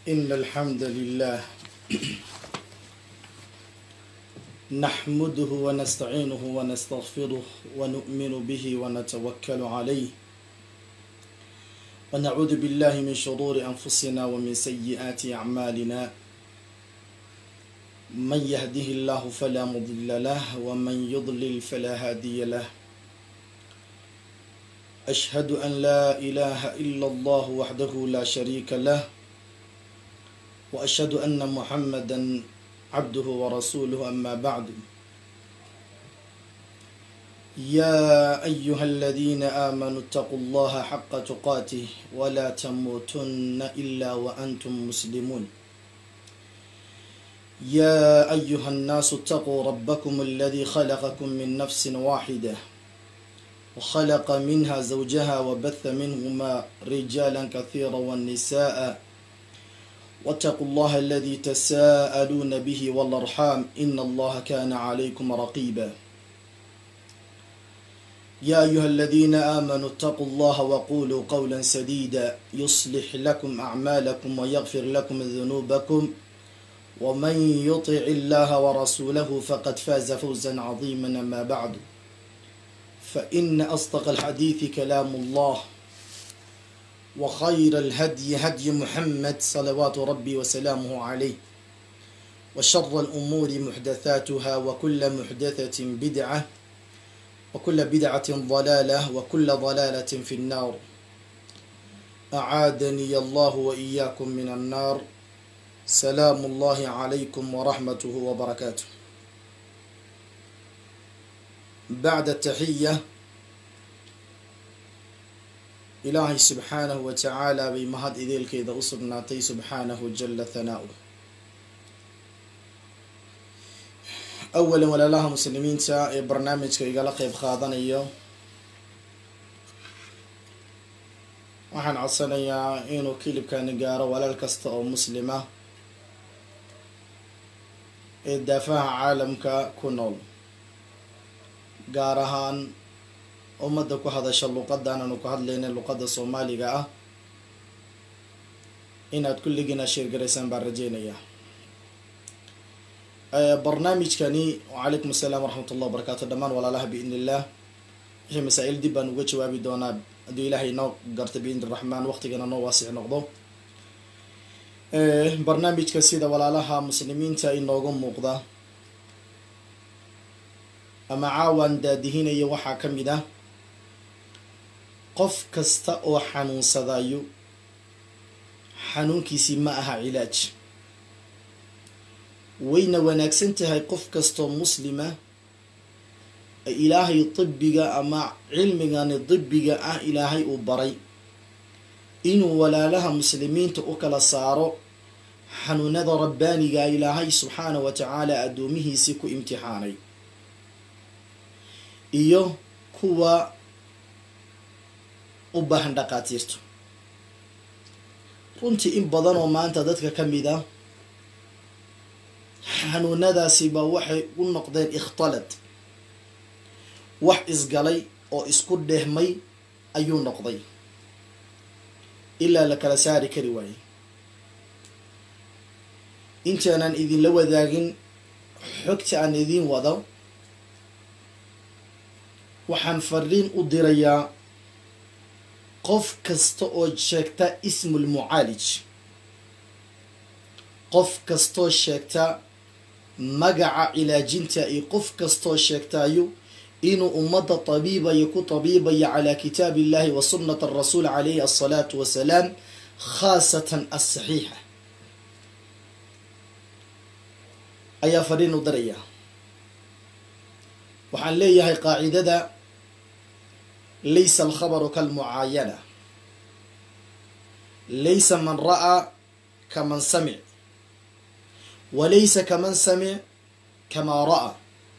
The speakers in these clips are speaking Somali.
إن الحمد لله نحمده ونستعينه ونستغفره ونؤمن به ونتوكل عليه ونعوذ بالله من شرور أنفسنا ومن سيئات أعمالنا من يهده الله فلا مضل له ومن يضلل فلا هادي له أشهد أن لا إله إلا الله وحده لا شريك له وأشهد أن محمدا عبده ورسوله أما بعد يا أيها الذين آمنوا اتقوا الله حق تقاته ولا تموتن إلا وأنتم مسلمون يا أيها الناس اتقوا ربكم الذي خلقكم من نفس واحدة وخلق منها زوجها وبث منهما رجالا كثيرا والنساء واتقوا الله الذي تساءلون به والارحام ان الله كان عليكم رقيبا يا ايها الذين امنوا اتقوا الله وقولوا قولا سديدا يصلح لكم اعمالكم ويغفر لكم ذنوبكم ومن يطع الله ورسوله فقد فاز فوزا عظيما اما بعد فان اصدق الحديث كلام الله وخير الهدي هدي محمد صلوات ربي وسلامه عليه وشر الأمور محدثاتها وكل محدثة بدعة وكل بدعة ضلالة وكل ضلالة في النار أعادني الله وإياكم من النار سلام الله عليكم ورحمته وبركاته بعد التحية ilaahay subxaanahu wa tacaala bay mahad ideelkeeda u sugnaatay subxaanahu jala thanaau awalan walaalaha muslimiinta ee barnaamijka igala qeyb qaadanayo waxaan codsanayaa inuu kilibkani gaaro walaal kasta oo muslima ee daafaha caalamka ku nool gaar ahaan ummadda ku hadasha luqadan aanu ku hadlayna luqadda soomaaliga ah inaad kulligiina sheergaraysaan baan rajeynayaa barnaamijkani wacalaykum asalaam waraxmat ullah wabarakaatu dhammaan walaalaha biidn illah wixii masaa-il dib baan uga jawaabi doonaa haddii ilaahay noo garta biidni raxmaan waqtigana noo waasic noqdo barnaamijka sida walaalaha muslimiinta inoogu muuqda ama caawan daadihinaya waxaa ka mid ah qof kasta oo xanuunsadayo xanuunkiisii ma aha cilaaj wayna wanaagsan tahay qof kastoo muslima ilaahay dibiga ama cilmigani dibiga ah ilaahay uu baray inuu walaalaha muslimiinta u kala saaro xanuunada rabbaaniga ilaahay subxaanahu wa tacaala addoomihiisii ku imtixaanay iyo kuwa u baahan dhaqaatiirto runtii in badan oo maanta dadka ka mid a xanuunadaasiba waxay u noqdeen ikhtalad wax isgalay oo isku dhehmay ayuu noqday ilaa la kala saari kari waayey intaanan idinla wadaagin xogta aan idiin wado waxaan fariin u dirayaa qof kasta oo sheegta ismul mucaalij qof kastoo sheegta magaca cilaajinta iyo qof kastoo sheegtayo inuu ummadda tabiibayo ku tabiibaya calaa kitaabi illahi wa sunnati arasuul calayhi asalaatu wasalaam khaasatan asaxiixa ayaa fariin u dirayaa waxaan leeyahay qaacidada laysa alkhabaru kalmucaayana laysa man ra'aa kaman samic walaysa kaman samic kamaa ra'aa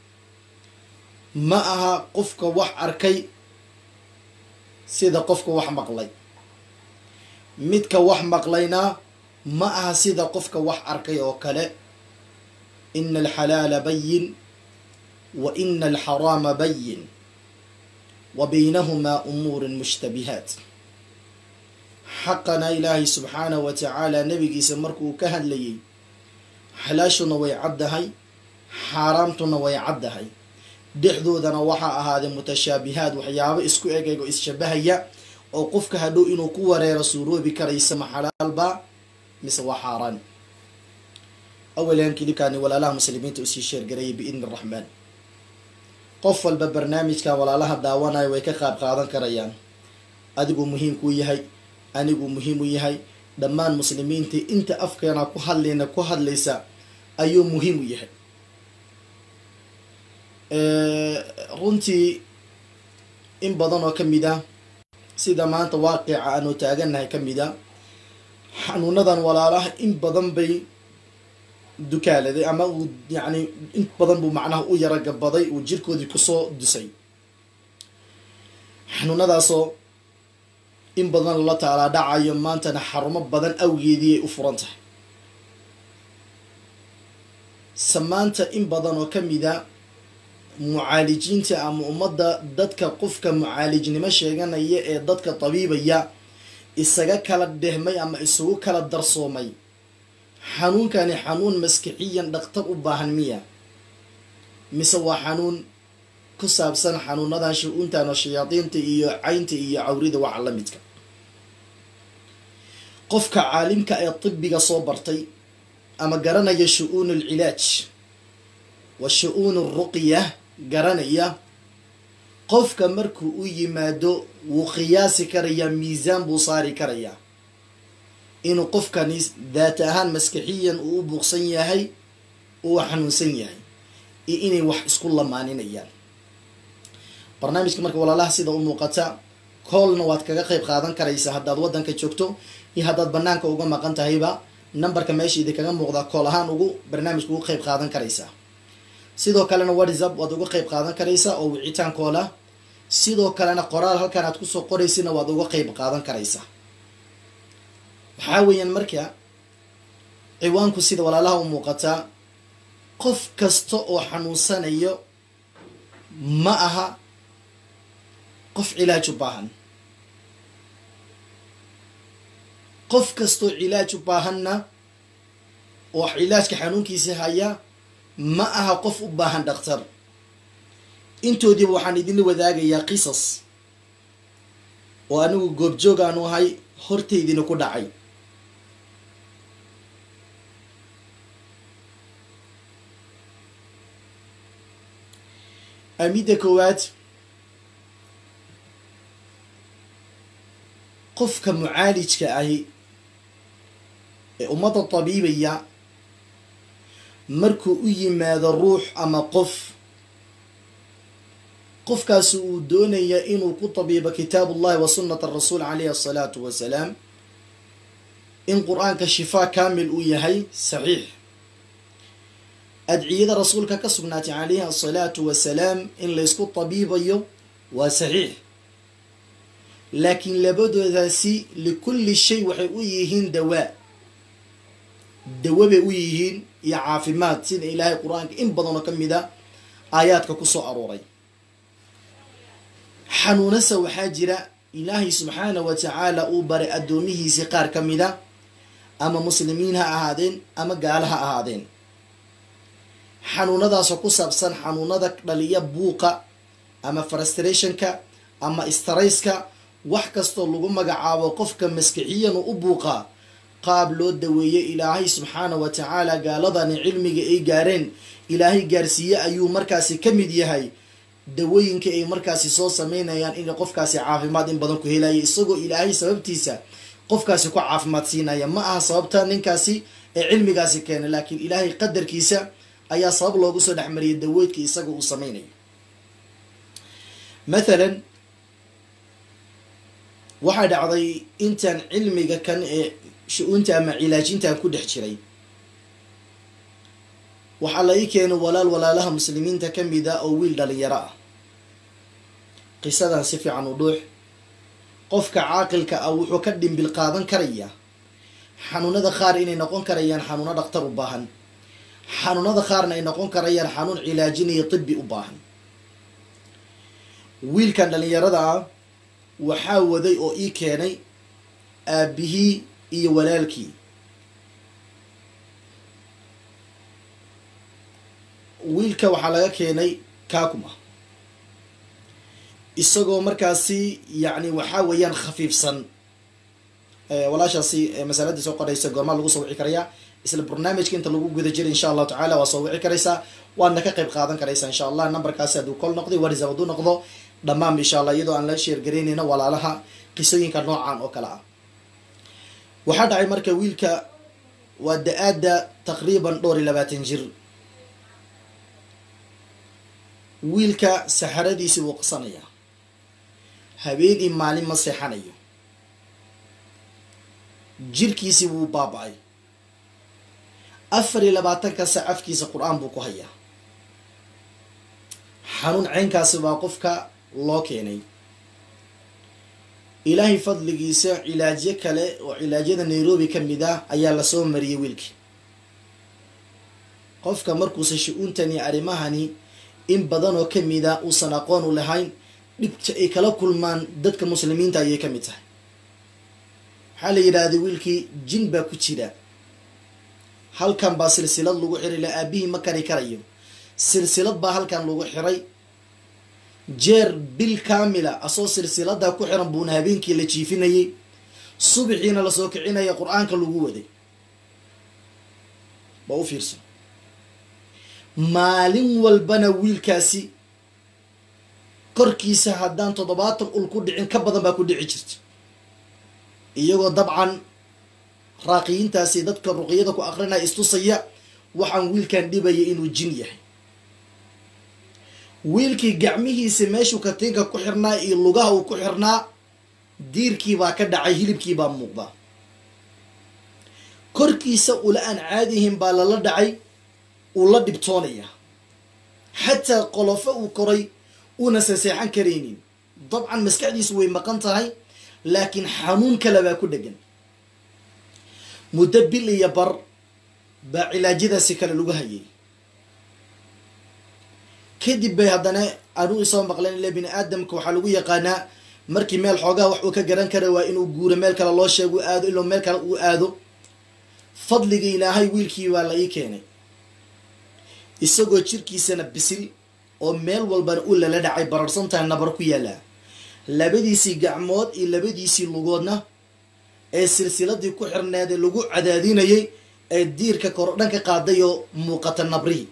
ma aha qofka wax arkay sida qofka wax maqlay midka wax maqlayna ma aha sida qofka wax arkay oo kale ina alxalaala bayin wa ina alxaraama bayin wa baynahumaa umuurun mushtabihaat xaqana ilaahay subxaanahu wa tacaala nebigiisa markuu ka hadlayay xalaashuna way caddahay xaaraamtuna way caddahay dhexdoodana waxaa ahaaday mutashaabihaad waxyaabo isku egeg oo isshabahaya oo qofka hadhow inuu ku wareero suuroobi karaysa ma xalaalba mise waa xaaraan awalan kilibkaani walaalaha muslimiinta usii sheergarayay biidni araxmaan qof walba barnaamijkan walaalaha daawanayo way ka qaab qaadan karayaan adiguu muhiim kuu yahay aniguu muhiim u yahay dhammaan muslimiintii inta afkeena ku hadlayna ku hadlaysa ayuu muhiim u yahay runtii in badan oo ka mid ah sida maanta waaqica aanu taagannahay ka mid a xanuunadan walaalaha in badan bay dukaaladay ama uu yacni in badan buu macnaha u yara gabaday uu jirkoodii kusoo dusay xanuunadaasoo in badan lala taalaa dhacayo maantana xarumo badan awgeedii ay u furan tahay se maanta in badan oo ka mid a mucaalijiinta ama ummadda dadka qofka mucaalijnimo sheeganaya ee dadka tabiibaya isaga kala dhehmay ama isugu kala darsoomay xanuunkani xanuun maskixiyan dhaktar u baahan miya mise waa xanuun ku saabsan xanuunadan shu-uuntan oo shayaadiinta iyo caynta iyo cawrida waxa la midka qofka caalimka ee tibiga soo bartay ama garanaya shu-uun alcilaaj wa shu-uun alruqya garanaya qofka markuu u yimaado wuu qiyaasi karayaa miisaan buu saari karayaa inuu qofkani daat ahaan maskixiyan uu u buuqsan yahay uu xanuunsan yahay iyo inay wax isku lamaaninayaan barnaamijka marka walaalaha sida u muuqata koolna waad kaga qayb qaadan karaysaa haddaad waddanka joogto iyo haddaad banaanka uga maqan tahayba numberka meesha idinkaga muuqdaa kool ahaan ugu barnaamijka ugu qayb qaadan karaysaa sidoo kalena whatsapp waad uga qayb qaadan karaysaa oo wicitaan koola sidoo kalena qoraal halkan aad kusoo qoraysina waad uga qayb qaadan karaysaa waxaa weeyaan marka ciwaanku sida walaalaha u muuqataa qof kasta oo xanuunsanayo ma aha qof cilaaj u baahan qof kastoo cilaaj u baahanna oo cilaajka xanuunkiisa haya ma aha qof u baahan dhakhtar intoodiiba waxaan idinla wadaagayaa qisas oo anigu goobjoog aanu ahay hortaydina ku dhacay midda koowaad qofka mucaalijka ahi ee ummadda tabiibaya markuu u yimaado ruux ama qof qofkaasi uu doonaya inuu ku tabiibo kitaab ullahi wa sunnata rasuul calayhi asalaatu wasalaam in qur-aanka shifaa kaamil uu yahay saxiix adciyada rasuulka ka sugnaatay calayhi asalaatu wasalaam in laysku tabiibayo waa saxiix laakiin labadoodaasi likulli shay waxay u yihiin dawaa dawo bay u yihiin iyo caafimaad sida ilaahay qur-aanka in badanoo ka mid a aayaadka ku soo arooray xanuunasa waxaa jira ilaahay subxaana wa tacaala uu baray addoomihiisii qaar ka mid a ama muslimiin ha ahaadeen ama gaala ha ahaadeen xanuunadaasoo ku saabsan xanuunada dhaliya buuqa ama frustrationka ama starayska wax kastoo lagu magacaabo qofka maskixiyan u buuqaa qaab loo daweeyey ilaahay subxaana wa tacaala gaaladani cilmiga ay gaareen ilaahay gaarsiiye ayuu markaasi ka mid yahay dawooyinka ay markaasi soo sameynayaan in qofkaasi caafimaad in badan ku helaya isagoo ilaahay sababtiisa qofkaasi ku caafimaad siinaya ma aha sababta ninkaasi ee cilmigaasi keenay laakiin ilaahay qadarkiisa ayaa sabab loogu soo dhexmariyay daweydka isaga uu sameynayo mathalan waxaa dhacday intaan cilmiga kan ee shu-uunta ama cilaajintan ku dhex jiray waxaa la ii keenay walaal walaalaha muslimiinta ka mid a oo wiil dhalinyaro ah qisadan si fiican u dhuux qofka caaqilka ah wuxuu ka dhimbil qaadan karayaa xanuunada qaar inay noqon karayaan xanuuno dhaktar u baahan xanuunada qaarna ay noqon karayaan xanuun cilaajinayo tibi u baahan wiilkan dhalinyarada ah waxaa waday oo ii keenay aabihii iyo walaalkii wiilka waxaa laga keenay kakuma isagoo markaasi yacni waxaa weeyaan khafiifsan walaashaasi masaladii soo qoraysa goormaa lagu soo wici karayaa isla barnaamijka inta lagu guda jiray insha allahu tacala waa soo wici karaysaa waadna ka qayb qaadan karaysaa insha allah numberkaasi hadduu kol noqday whatsapp hadduu noqdo dhammaan insha allah iyadoo aan la sheergaraynayna walaalaha qisooyinka noocan oo kale ah waxaa dhacay marka wiilka waa da-aada taqriiban dhowr iyo labaatan jir wiilka saxaradiisii wuu qasanayaa habeenii maalin ma seexanayo jirkiisii wuu baaba-ay afar iyo labaatanka sac afkiisa qur-aan buu ku hayaa xanuun ceynkaasi baa qofka loo keenay ilaahay fadligiisa cilaajyo kale oo cilaadyada nairobi ka mid ah ayaa lasoo mariyay wiilkii qofka markuusa shu-uuntani arrimahani in badan oo kamid a uusan aqoon u lahayn dhibta ay kala kulmaan dadka muslimiinta ayay ka mid tahay waxaa la yidhaahday wiilkii jin baa ku jira halkan baa silsilad lagu xiray la aabihii ma kari karayo silsilad baa halkan lagu xiray jeer bil kaamila asoo silsiladaa ku xiran buuna habeenkii la jiifinayay subixiina lasoo kicinaya qur-aanka lagu waday ba u fiirsan maalin walbana wiilkaasi korkiisa haddaan toddobaatan ul ku dhicin ka badan baa ku dhici jirta iyagoo dabcan raaqiyiintaasi dadka ruqyada ku aqrinaya istusaya waxaan wiilkan dhibaya inuu jin yahay wiilkii gacmihiisa meeshuu katiinka ku xirnaa iyo lugaha uu ku xirnaa diirkiibaa ka dhacay hilibkiibaa muuqda korkiisa ula aan caadihin baa lala dhacay uu la dhibtoonaya xataa qolofo uu koray uuna saseexan karaynin dabcan maskaxdiisu way maqan tahay laakiin xanuun kale baa ku dhegan muddo bil iyo bar baa cilaajyadaasi kale lagu hayay kadib bay haddana anuu isoo maqleen ile bini aadamka waxaa lagu yaqaanaa markii meel xoogaha wax uu ka garan kara waa inuu guuro meel kale loo sheego aado iloo meel kale uu aado fadliga ilaahay wiilkii baa la ii keenay isagoo jirkiisana bisil oo meel walbana u lala dhacay bararsan tahay nabar ku yaallaa labadiisii gacmood iyo labadiisii lugoodna ee silsiladii ku xirneedee lagu cadaadinayay ee diirka kordhan ka qaaday oo muuqata nabrihi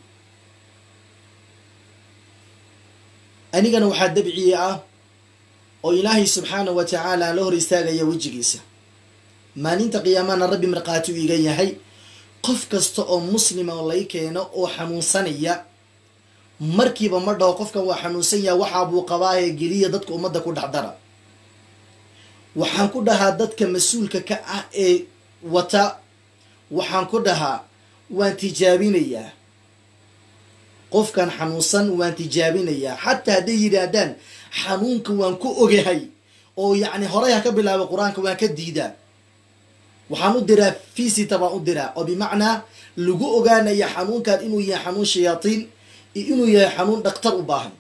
anigana waxaa dabciye ah oo ilaahay subxaanahu wa tacaala la hor istaagaya wejigiisa maalinta qiyaamana rabbi markhaati u iga yahay qof kasta oo muslima oo lay keeno oo xanuunsanaya markiiba ma dhaho qofkan waa xanuunsan yaha waxaa buu qabaaye geliya dadka ummadda ku dhexdara waxaan ku dhahaa dadka mas-uulka ka ah ee wata waxaan ku dhahaa waan tijaabinayaa qofkan xanuunsan waan tijaabinayaa xataa hadday yidhaahdaan xanuunka waan ku ogahay oo yacni horay ha ka bilaaba qur-aanka waan ka diidaa waxaan u diraa fisita baan u diraa oo bimacnaa lagu ogaanaya xanuunkan inuu yahay xanuun shayaatiin iyo inuu yahay xanuun dhaktar u baahan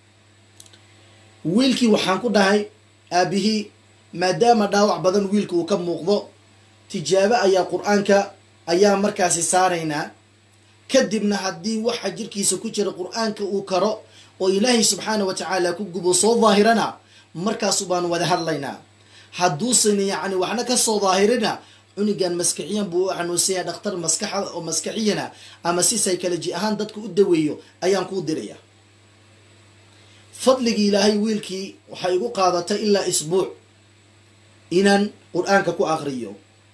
wiilkii waxaan ku dhahay aabihii maadaama dhaawac badan wiilka uu ka muuqdo tijaabo ayaa qur-aanka ayaa markaasi saaraynaa kadibna haddii waxa jirkiisa ku jira qur-aanka uu karo oo ilaahay subxaana wa tacaala ku gubo soo daahirana markaasu baan wada hadlaynaa hadduusan yacni waxna ka soo daahirina cunigan maskaxiyan buu u xanuunsanya dhakhtar maskaxa oo maskaxiyana ama si psychology ahaan dadka u daweeyo ayaan kuu diraya fadligii ilaahay wiilkii waxay igu qaadatay ilaa isbuuc inaan qur-aanka ku aqriyo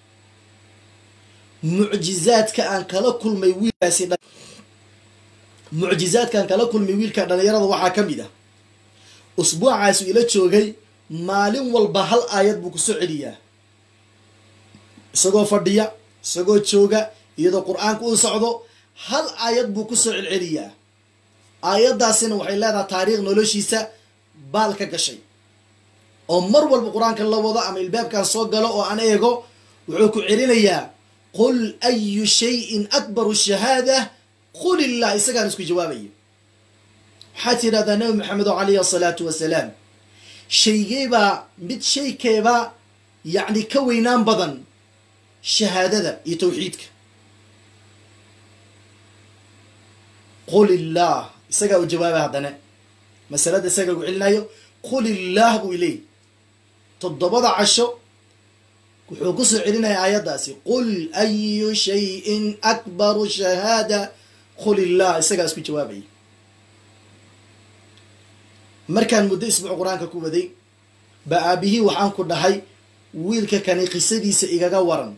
mucjizaadka aan kala kulmay wiilkaasi mucjizaadka aan kala kulmay wiilka dhalinyarada waxaa ka mid ah usbuucaasu ila joogay maalin walba hal aayad buu kusoo celiyaa isagoo fadhiya isagoo jooga iyadoo qur-aanka uu socdo hal aayad buu kusoo celceliyaa aayaddaasina waxay leedahay taariikh noloshiisa baal ka gashay oo mar walba qur-aanka la wado ama ilbaabkan soo galo oo aan eego wuxuu ku celinayaa qul ayu shayin akbaru shahaada qul illah isagaan isku jawaabayo waxaad tidhahdaa nabi maxamed oo calayhi asalaatu wasalaam shaygeebaa mid shaykeebaa yacni ka weynaan badan shahaadada iyo tawxiidka qul illaah isagaa u jawaabay haddana masalada isagaa gu celinayo qul illaah buu leey toddobada casho wuxuu ku soo celinaya aayaddaasi qul ayu shayin akbaru shahaada qul illaah isagaa isku jawaabaya markaan muddo isbuuc qur-aanka ku waday ba aabihii waxaan ku dhahay wiilka kani qisadiisa igaga waran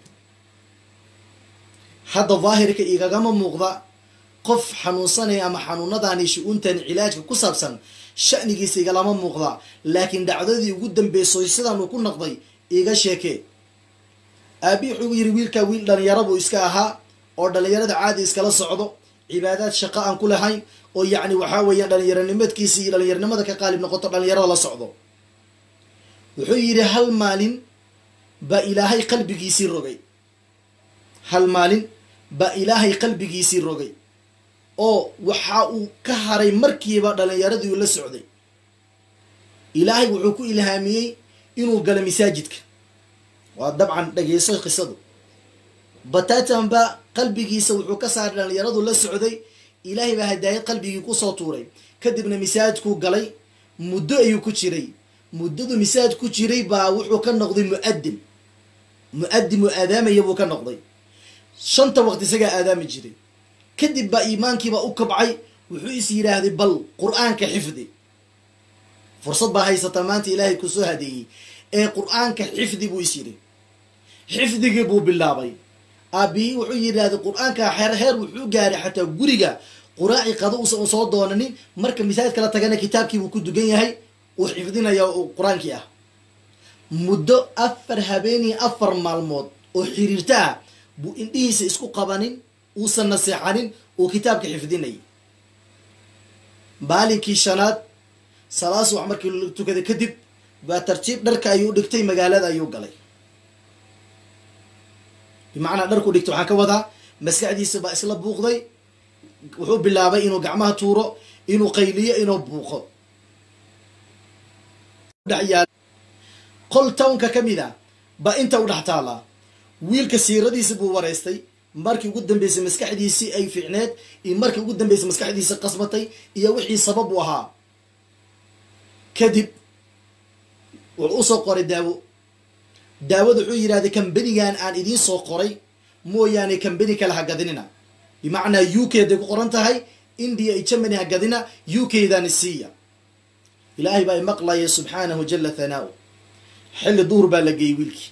hadda daahirka igagama muuqda qof xanuunsanaya ama xanuunadani shu-uuntan cilaajka ku saabsan sha'nigiisa igalama muuqda laakiin dhacdadii ugu dambeysay sidaan uu ku noqday iga sheekee aabi wuxuu yidhi wiilkaa wiil dhalinyaro buu iska ahaa oo dhalinyarada caadi iskala socdo cibaadaad shaqo aan ku lahayn oo yacni waxaa weeyaan dhallinyaronimadkiisa iyo dhallinyaronimada ka qaalib noqoto dhallinyarada la socdo wuxuu yidhi hal maalin baa ilaahay qalbigiisii rogay hal maalin baa ilaahay qalbigiisii rogay oo waxa uu ka haray markiiba dhallinyaradii uu la socday ilaahay wuxuu ku ilhaamiyey inuu galo masaajidka waa dabcan dhageyso qisadu batatanba qalbigiisa wuxuu ka saaray dhallinyaradu la socday ilaahay baa hadaayad qalbigii kusoo tuuray kadibna masaajidkuu galay muddo ayuu ku jiray muddadu masaajid ku jiray baa wuxuu ka noqday mu'adin mu-adin uu aadaamaya buu ka noqday shanta waqti isagaa aadaami jiray kadib baa iimaankiiba u kabcay wuxuu is yidhaahday bal qur-aanka xifdi fursad baa haysataa maanta ilaahay ku soo hadeeyey ee qur-aanka xifdi buu is yidhi xifdigii buu bilaabay aabihii wuxuu yidhaahday qur-aanka heer heer wuxuu gaaray xataa guriga quraaci qado uusan soo doonanin marka masaajid kala tagana kitaabkiibuu ku dugan yahay uu xifdinaya oo qur-aankii ah muddo afar habeeniyo afar maalmood oo xiriirta ah buu indhihiisa isku qabanin uusan naseexanin uu kitaabka xifdinayay maalinkii shanaad salaas wax markii la tukaday kadib baa tartiib dharka ayuu dhigtay magaalada ayuu galay bimacnaa dharku dhigtay waxaan ka wadaa maskaxdiisa baa isla buuqday wuxuu bilaabay inuu gacmaha tuuro inuu qayliyo inuu buuqo qol townka ka mid a baa inta u dhex taallaa wiilka siiradiisi buu wareystay markii ugu dambeysay maskaxdiisii ay fiicneed iyo markii ugu dambeysay maskaxdiisi qasbatay iyo wixii sabab u ahaa kadib wuxuu usoo qoray daawo daawada wuxuu yidhahday kambanigan aan idiin soo qoray mooyaane kambani kale ha gadinina bimacnaa u k day ku qoran tahay india iyo germany ha gadina u k dani siiya ilaahay baa imaqlaya subxaanahu jala thanaau xilli duhur baa la geeyey wiilkii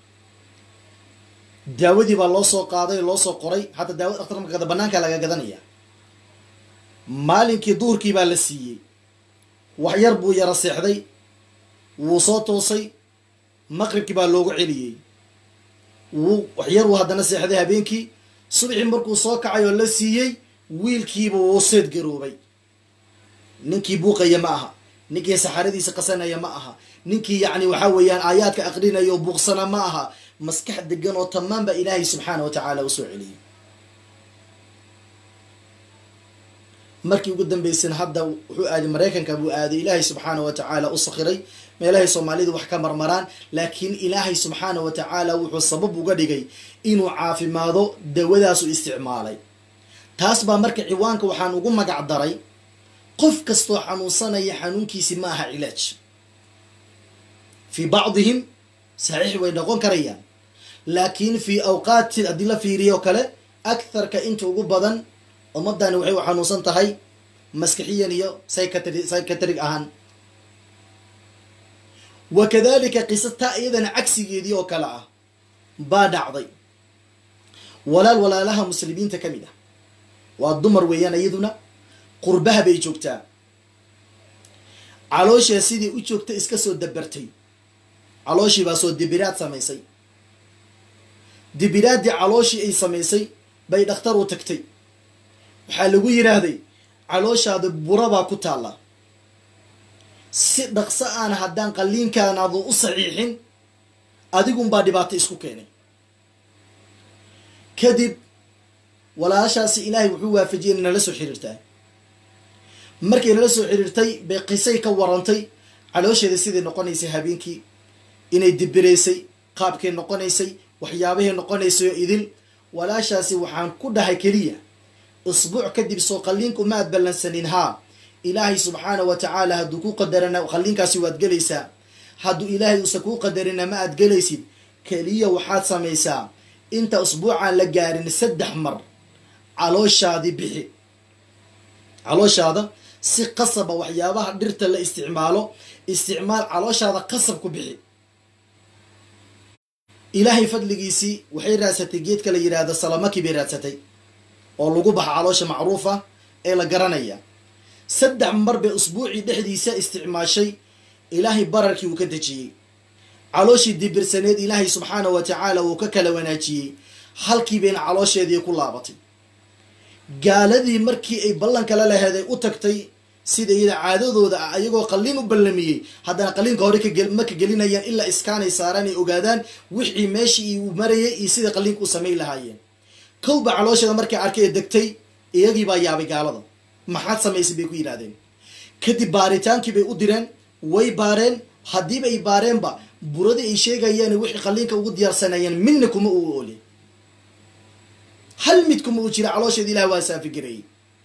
daawadii baa loo soo qaaday loo soo qoray hadda daawad akhtar markada banaankaa laga gadanaya maalinkii duhurkii baa la siiyey wax yar buu yara seexday wuu soo toosay maqribkii baa loogu celiyey wuu wax yar wuu haddana seexday habeenkii subaxii markuu soo kacay oo la siiyey wiilkiiba wuu seed garoobay ninkii buuqaya ma aha ninkii saxaradiisa qasanaya ma aha ninkii yacni waxaa weeyaan aayaadka aqrinaya oo buuqsana ma aha maskax degan oo tamaan baa ilaahay subxaana wa tacaala usoo celiyey markii ugu dambeysana hadda wuxuu aaday maraykanka buu aaday ilaahay subxaana wa tacaala u sakhiray meelahay soomaalidu wax ka marmaraan laakiin ilaahay subxaana wa tacaala wuxuu sabab uga dhigay inuu caafimaado dawadaasu isticmaalay taas baa marka ciwaanka waxaan ugu magac daray qof kastoo xanuunsanaya xanuunkiisi ma aha cilaaj fii bacdihim saxiix way noqon karayaan laakiin fii awqaati haddii la fiiriyo kale aktharka inta ugu badan ummadani waxay u xanuunsan tahay maskixiyan iyo psycatrig ahaan wa kadalika qisa taa iyadana cagsigeedii oo kale ah baa dhacday walaal walaalaha muslimiinta ka mid ah waa dumar weeyaan iyaduna qurbaha bay joogtaa calooshaa sidii u joogta iska soo dabartay calooshii baa soo dibiraad samaysay dibiraaddii calooshii ay samaysay bay dhakhtar u tagtay waxaa lagu yidhaahday calooshaada burabaa ku taalla si dhaqso aan haddaan qalliinkaanaadu u saxiixin adigunbaa dhibaato isku keenay kadib walaashaasi ilaahay wuxuu waafajiyay inay nala soo xiriirtaa markay nala soo xiriirtay bay qisay ka warantay caloosheeda siday noqonaysay habeenkii inay dibiraysay qaabkay noqonaysay waxyaabahay noqonaysay oo idil walaashaasi waxaan ku dhahay keliya isbuuc kadib soo qalliinku ma aad ballansanin haa ilaahay subxaana wa tacaala hadduu ku qadarana qalliinkaasi waad gelaysaa hadduu ilaahay uusan kuu qadarina ma aad gelaysid keliya waxaad samaysaa inta usbuucaan la gaarin saddex mar calooshaadii bixi calooshaada si qasaba waxyaabaha dhirta la isticmaalo isticmaal calooshaada qasab ku bixi ilaahay fadligiisii waxay raadsatay geedka la yidhaahdo salamaki bay raadsatay oo lagu baxa caloosha macruufa ee la garanaya saddex mar bay usbuucii dhexdiisa isticmaashay ilaahay bararkii uu ka dejiyey calooshii dibirsaneed ilaahay subxaana wa tacaala wuu ka kala wanaajiyey halkii bayna caloosheedii ku laabatay gaaladii markii ay ballankala laheed ay u tagtay sida iyada caadadooda ah ayagoo qalliin u ballamiyey haddana qalliinka hore ma ka gelinayaan ilaa iskaanay saaraan ay ogaadaan wixii meeshii uu marayay iyo sida qalliinka u samayn lahaayeen kowba caloosheeda markay arkay ee degtay iyagii baa yaabay gaalada maxaad samaysay bay ku yidhahdeen kadib baaritaankii bay u direen way baareen haddiiba ay baareenba buradii ay sheegayeen wixii qalliinka ugu diyaarsanayeen midna kuma uu oole hal mid kuma uu jira caloosheeda ilahay waa saafigareeyey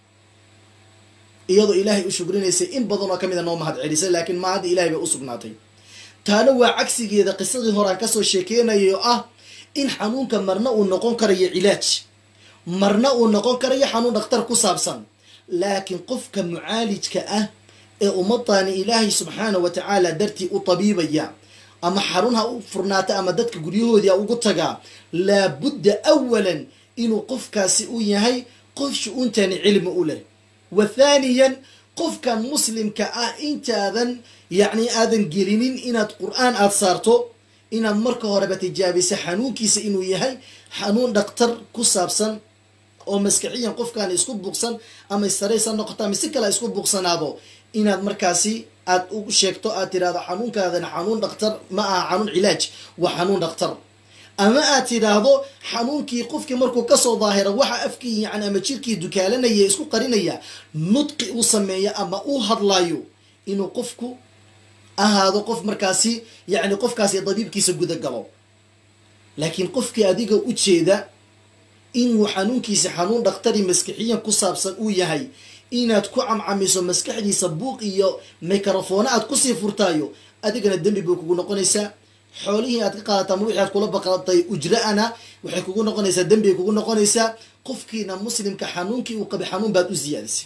iyadoo ilaahay u shugrinaysay in badan oo ka mida noo mahad celisay laakiin ma hadda ilahay bay u sugnaatay taana waa cagsigeeda qisadii horaan kasoo sheekeynaya oo ah in xanuunka marna uu noqon karayo cilaaj marna uu noqon karayo xanuun dhakhtar ku saabsan laakiin qofka mucaalijka ah ee ummadani ilaahay subxaana wa tacaala dartii u tabiibaya ama xarun ha u furnaata ama dadka guryahoodii ha ugu tagaa laabudda awalan inuu qofkaasi u yahay qof shu-uuntani cilmi u leh wa thaaniyan qofkan muslimka ah intaadan yacni aadan gelinin inaad qur-aan aada saarto inaad marka horeba tijaabisa xanuunkiisa inuu yahay xanuun dhakhtar ku saabsan oo maskaxiyan qofkaan isku buuqsan ama istaraysa noqoto ama si kale isku buuqsanaado inaad markaasi aad u sheegto aad tidhahdo xanuunkaadan xanuun dhakhtar ma aha xanuun cilaaj waa xanuun dhakhtar ama aad tidhaahdo xanuunkii qofkii markuu kasoo daahira waxa afkii yani ama jirkii dukaalanaya isku qarinaya nudqi u sameeya ama uu hadlayo inuu qofku ahaado qof markaasi yani qofkaasi dabiibkiisa gudagalo laakiin qofkii adiga u jeeda inuu xanuunkiisa xanuun dhakhtari maskixiyan ku saabsan uu yahay inaad ku camcamiso maskaxdiisa buuq iyo microfoone aad kusii furtaayo adigana dembi bay kugu noqonaysaa xoolihii aad ka qaadata ama wixii aad kula baqatay ujra-ana waxay kugu noqonaysaa dembigay kugu noqonaysaa qofkiina muslimka xanuunkii uu qabay xanuun baad u ziyaadisay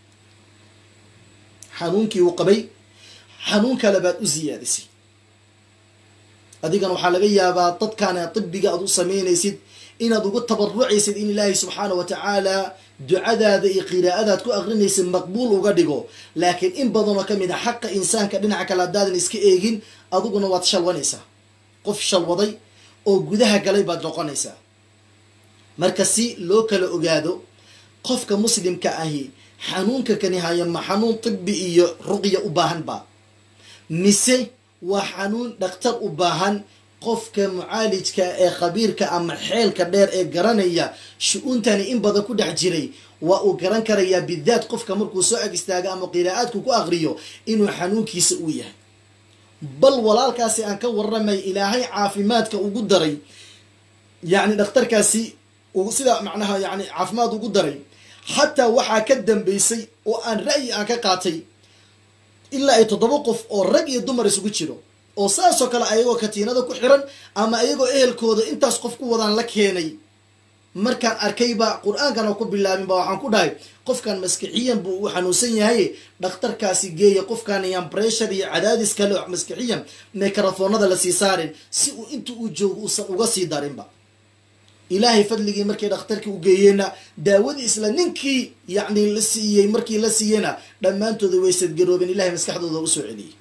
xanuunkii uu qabay xanuun kale baad u ziyaadisay adigana waxaa laga yaabaa dadkaana tibiga aad u samaynaysid inaad ugu tabarucaysid in ilaahay subxaana wa tacaala ducadaada iyo qiraa'adaad ku aqrinaysid maqbuul uga dhigo laakiin in badanoo ka mid a xaqa insaanka dhinaca kale haddaadan iska eegin adiguna waad shalwanaysaa qof shalwaday oo gudaha galay baad noqonaysaa marka si loo kala ogaado qofka muslimka ahi xanuunka kani haya ma xanuun tibi iyo ruqya u baahan ba mise waa xanuun dhakhtar u baahan qofka mucaalijka ee khabiirka ama xeelka dheer ee garanaya shu-uuntani in badan ku dhex jiray waa uu garan karayaa bidaat qofka markuu soo ag istaago ama qiraa'aadku ku aqriyo inuu xanuunkiisa uu yahay bal walaalkaasi aan ka waramay ilaahay caafimaadka ugu daray yacni dhakhtarkaasi sida macnaha yani caafimaad ugu daray xataa waxaa ka dambeysay oo aan ra'yi aan ka qaatay ilaa ay toddoba qof oo rag iyo dumar isugu jiro oo saasoo kale ayagoo katiinada ku xiran ama ayagoo ehelkooda intaas qof ku wadaan la keenay markaan arkayba qur-aankana ku bilaabinba waxaan ku dhahay qofkan maskixiyan buu u xanuunsan yahay dhakhtarkaasi geeya qofkaan yaan bressure iyo cadaadis kale maskixiyan microfoonada lasii saarin si uu inta uu joogo uusan uga sii darinba ilaahay fadligii markay dhakhtarkii u geeyeenna daawadii isla ninkii yacni la siiyey markii la siiyeyna dhammaantooda way sadgaroobeen ilahay maskaxdooda usoo celiyey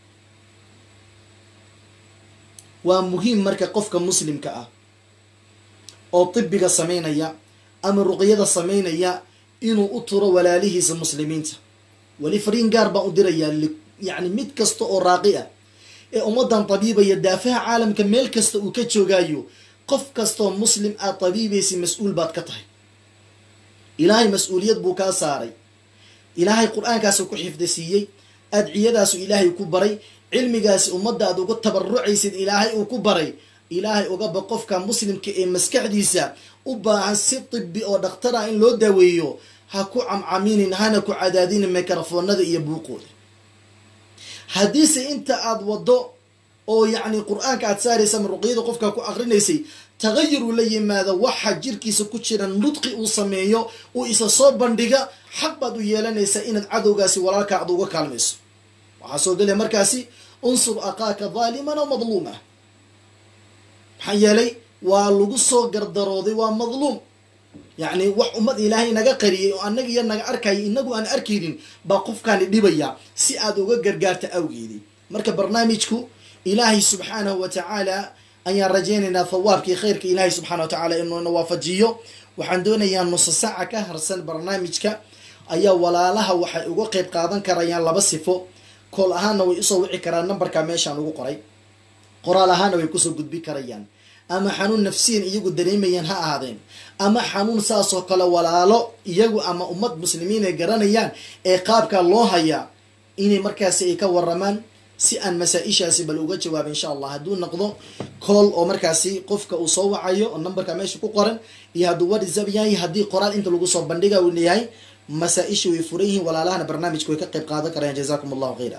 waa muhiim marka qofka muslimka ah oo tibiga samaynaya ama ruqyada samaynaya inuu u turo walaalihiisa muslimiinta weli fariin gaar baan u dirayaa yacni mid kasta oo raaqi ah ee ummaddan tabiibaya daafaha caalamka meel kasta uu ka joogaayo qof kastaoo muslim aad tabiibaysa mas-uul baad ka tahay ilaahay mas-uuliyad buu kaa saaray ilaahay qur-aankaasu ku xifdisiiyey adciyadaasu ilaahay ku baray cilmigaasi ummadda aad ugu tabarucaysid ilaahay uu ku baray ilaahay ugaba qofka muslimka ee maskaxdiisa u baahan si tibi oo dhakhtara in loo daaweeyo ha ku camcaminin hana ku cadaadinin mikrofoonada iyo buuqooda haddiise inta aada wado oo yacni qur-aanka aad saaraysa ama ruqyada qofka ku akrinaysay tagayur uu la yimaado waxa jirkiisa ku jira nudqi uu sameeyo uu isa soo bandhiga xaq baad u yeelanaysaa inaad cadowgaasi walaalka aad uga kaalmayso waxaa soo gelaya markaasi unsur aqaaka daaliman aw madluuma maxaa yeelay waa lagu soo gardarooday waa madluum yacni wax ummad ilaahay naga qariyay oo annaga iyo naga arkaya inagu aan arkaynin baa qofkaani dhibaya si aad uga gargaarta awgeedii marka barnaamijku ilaahay subxaanahu wa tacaala ayaan rajaynaynaa thawaabkii khayrka ilaahay subxana wa tacaala inuuna waafajiyo waxaan doonayaa nusa saaca ka harsan barnaamijka ayaa walaalaha waxay uga qeyb qaadan karayaan laba sifo kool ahaanna way usoo wici karaan numberka meeshaan ugu qoray qoraal ahaanna way kusoo gudbi karayaan ama xanuun nafsiyan iyagu dareemayaan ha ahaadeen ama xanuun saasoo kale walaalo iyagu ama ummad muslimiin ay garanayaan ee qaabka loo hayaa inay markaasi ay ka waramaan si aan masaa-ishaasi bal uga jawaaba insha allah hadduu noqdo cool oo markaasi qofka uu soo wacayo oo numberka meesha ku qoran iyo hadduu whatsapp yahay haddii qoraal inta lagu soo bandhiga uu leeyahay masaa-isha way furan yihiin walaalahana barnaamijka way ka qayb qaadan karayaan jazakum allahu khayra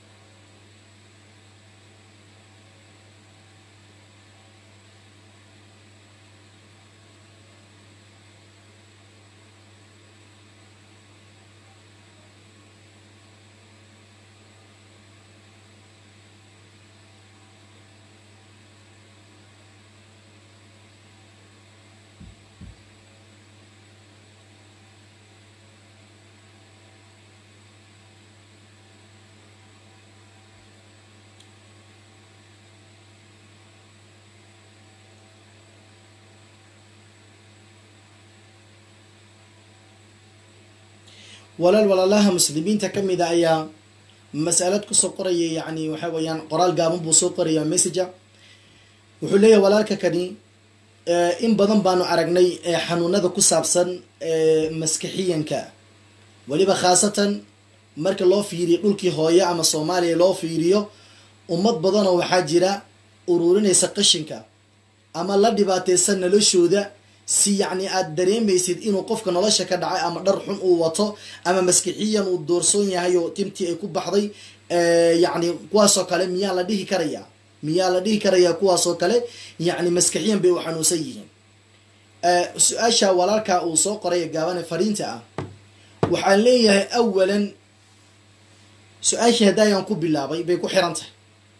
walaal walaalaha muslimiinta ka mid a ayaa masalad kusoo qoraya yacni waxa weeyaan qoraal gaaban buu soo qoraya messager wuxuu leeyahay walaalka kani in badan baanu aragnay xanuunada ku saabsan maskixiyanka weliba khaasatan marka loo fiiriyo dhulkii hooye ama soomaaliya loo fiiriyo ummad badanoo waxaa jira ururinaysa qashinka ama la dhibaateysan noloshooda si yacni aada dareemaysid inuu qofka nolosha ka dhacay ama dhar xun uu wato ama maskixiyan uu doorsoon yahay oo timtii ay ku baxday yacni kuwaasoo kale miyaa la dhihi karayaa miyaa la dhihi karayaa kuwaasoo kale yacni maskixiyan bay u xanuunsan yihiin su-aasha walaalka uu soo qoray gaabane fariinta ah waxaan leeyahay awalan su-aashii haddayaan ku bilaabay bay ku xiran tahay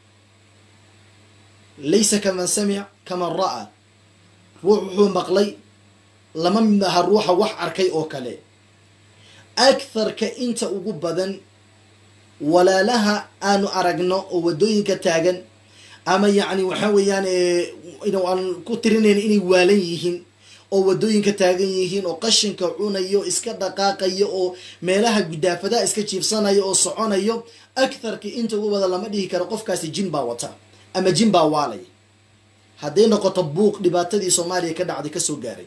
laysa kaman samic kaman ra-a ruux wuxuu maqlay lama mid aha ruuxa wax arkay oo kale aktharka inta ugu badan walaalaha aanu aragno oo waddooyinka taagan ama yacni waxa weeyaan aan ku tirinayn inay waalan yihiin oo waddooyinka taagan yihiin oo qashinka cunayo iska dhaqaaqayo oo meelaha gudaafadaha iska jiifsanayo oo soconayo aktharka inta ugu badan lama dhihi karo qofkaasi jin baa wata ama jin baa waalay hadday noqoto buuq dhibaatadii soomaaliya ka dhacday kasoo gaaray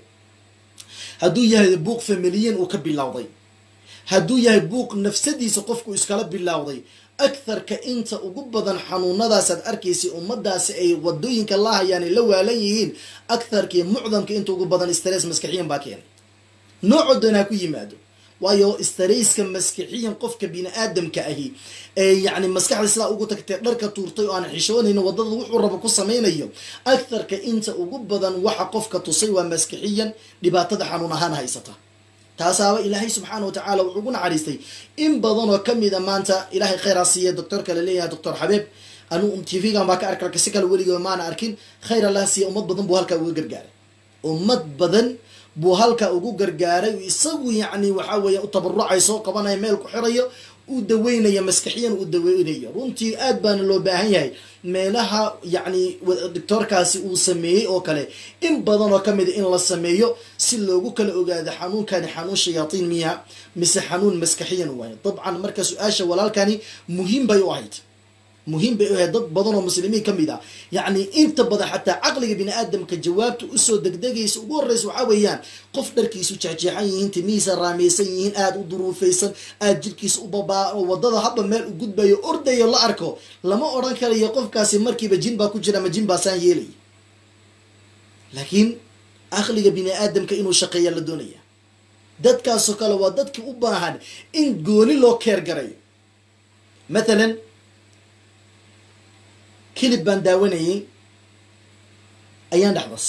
hadduu yahay buuq familiyan uu ka bilowday hadduu yahay buuq nafsadiisa qofku iskala bilowday aktharka inta ugu badan xanuunadaasaad arkaysay ummadaasi ay wadooyinka la hayaan ay la waalan yihiin aktharkii mucdamka inta ugu badan stress maskixiyan baa keenay noocoo doon ha ku yimaado waayo starayska maskixiyan qofka bini aadamka ahi ee yacni maskaxda sidaa ugu tagtay dharka tuurtay oo aan xishoonayno wadada wuxuu rabo ku samaynayo aktharka inta ugu badan waxa qofka tusay waa maskixiyan dhibaatada xanuun ahaan haysata taasaaba ilaahay subxaana wa tacaala wuxuu ugu naxariistay in badan oo kamid a maanta ilaahay khayraa siiya doctorka la leeyahay doctor xabeeb anu tv-gan baa ka arka si kale weliga maana arkin khayr allah siiya ummad badan buu halkaa uga gargaaray ummad badan buu halkaa ugu gargaaray isagu yacni waxaa weeye u tabarucay soo qabanaya meel ku xirayo u daweynaya maskaxiyan u daweynayo runtii aad baana loo baahan yahay meelaha yacni doctoorkaasi uu sameeyey oo kale in badan oo kamid a in la sameeyo si loogu kala ogaado xanuunkani xanuun shayaatiin miya mise xanuun maskaxiyan waayo dabcan marka su-aasha walaalkani muhiim bay u ahayd muhiim bay u ahayd dad badan oo muslimiin ka mid ah yacni inta badan xataa caqliga bini aadamka jawaabta usoo degdegaysa ugu horreysa waxaa weeyaan qof dharkiisu jeexjeexan yihiin timihiisa raamaysan yihiin aada u duruufaysan aada jirkiisa u babaa oo wadada hadba meel u gudbayo ordayo la arko lama odhan karayo qofkaasi markiiba jin baa ku jira ama jin baasaan yeelaya laakiin aqliga bini aadamka inuu shaqeeya la doonaya dadkaasoo kale waa dadkii u baahan in gooni loo keer garayo mathalan kilib baan daawanayay ayaan dhexdas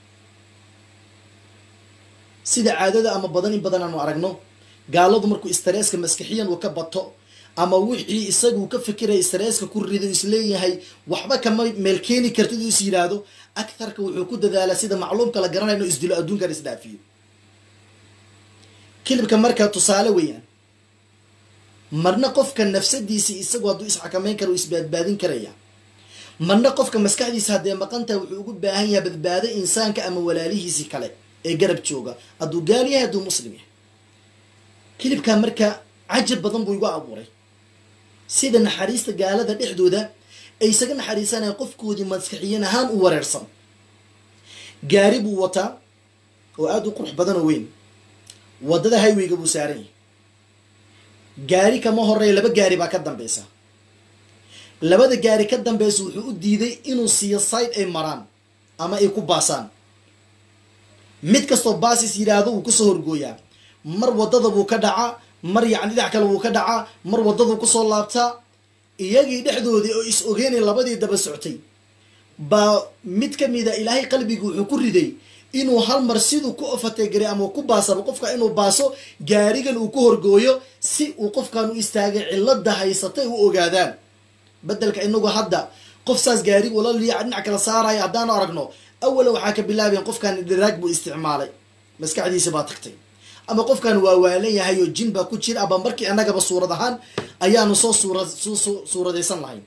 sida caadada ama badan in badan aanu aragno gaaladu markuu istresska maskixiyan uu ka bato ama wixii isagu ka fikiraya istresska ku rido isleeyahay waxba kama meel keeni kartid uu is yidhaahdo agtarka wuxuu ku dadaalaa sida macluumka la garanaya inuu isdilo adduunkan isdhaafiyo kilibka markaa tusaale weeyaan marna qofka nafsadiisi isagu hadduu isxakameyn kara uu isbaadbaadin karaya marna qofka maskaxdiisa haddee maqantaha wuxuu ugu baahan yahay badbaado insaanka ama walaalihiisii kale ee garab jooga hadduu gaal yahay hadduu muslim yahay kilibkaa marka cajab badan buu igu abuuray sida naxariista gaalada dhexdooda ay isaga naxariisanaya qofkoodii maskaxiyan ahaan u wareersan gaari buu wataa oo aada u qurux badan oo weyn waddada highwayga buu saaran yahay gaari kama horeeya laba gaari baa ka dambeysa labada gaari ka dambeysa wuxuu u diiday inuu siiyo side ay maraan ama ay ku baasaan mid kastoo baasis yidhaahdo wuu kusoo horgooyaa mar waddada buu ka dhacaa mar yacni dhinac kale wuu ka dhacaa mar waddaduu kusoo laabtaa iyagii dhexdoodii oo is ogeynay labadii daba soctay baa mid ka mida ilaahay qalbigu wuxuu ku riday inuu hal mar siduu ku ofategaray ama ku baasaba qofka inuu baaso gaarigan uu ku horgooyo si uu qofkan u istaagay cilada haysatay u ogaadaan bedelka inagu hadda qof saas gaari ula liica dhinac kala saaraya haddaanu aragno awala waxaa ka bilaabayan qofkan dhiraag buu isticmaalay maskaxdiisa baa tagtay ama qofkan waa waalan yahay oo jin baa ku jira aba markii annagaba suurad ahaan ayaanu soo suura suuradaysan lahayn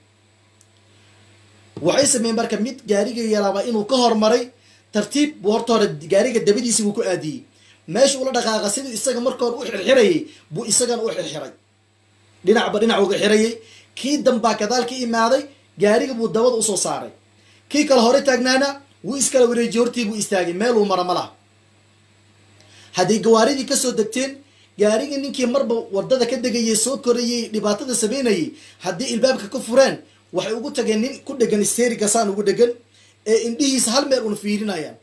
waxay sameeyeen marka mid gaariga yaraaba inuu ka hormaray tartiib buu horta hore gaariga dabadiisi buu ku aadiyey meesha ula dhaqaaqa siduu isaga marka hore u xirxirayay buu isagana u xirxiray dhinacba dhinac uga xirayay kii dambaa gadaal ka imaaday gaariga buu dabada usoo saaray kii kale hore taagnaana wuu iskala wareejiyey hortii buu istaagay meeluu mara ma laha hadday gawaaridii kasoo degteen gaarigii ninkii marba wadada ka degayay soo korayay dhibaatada sameynayay haddii ilbaabka ka fureen waxay ugu tageen nin ku dhegan sterigasaan ugu dhegan ee indhihiisa hal meel una fiirinayaan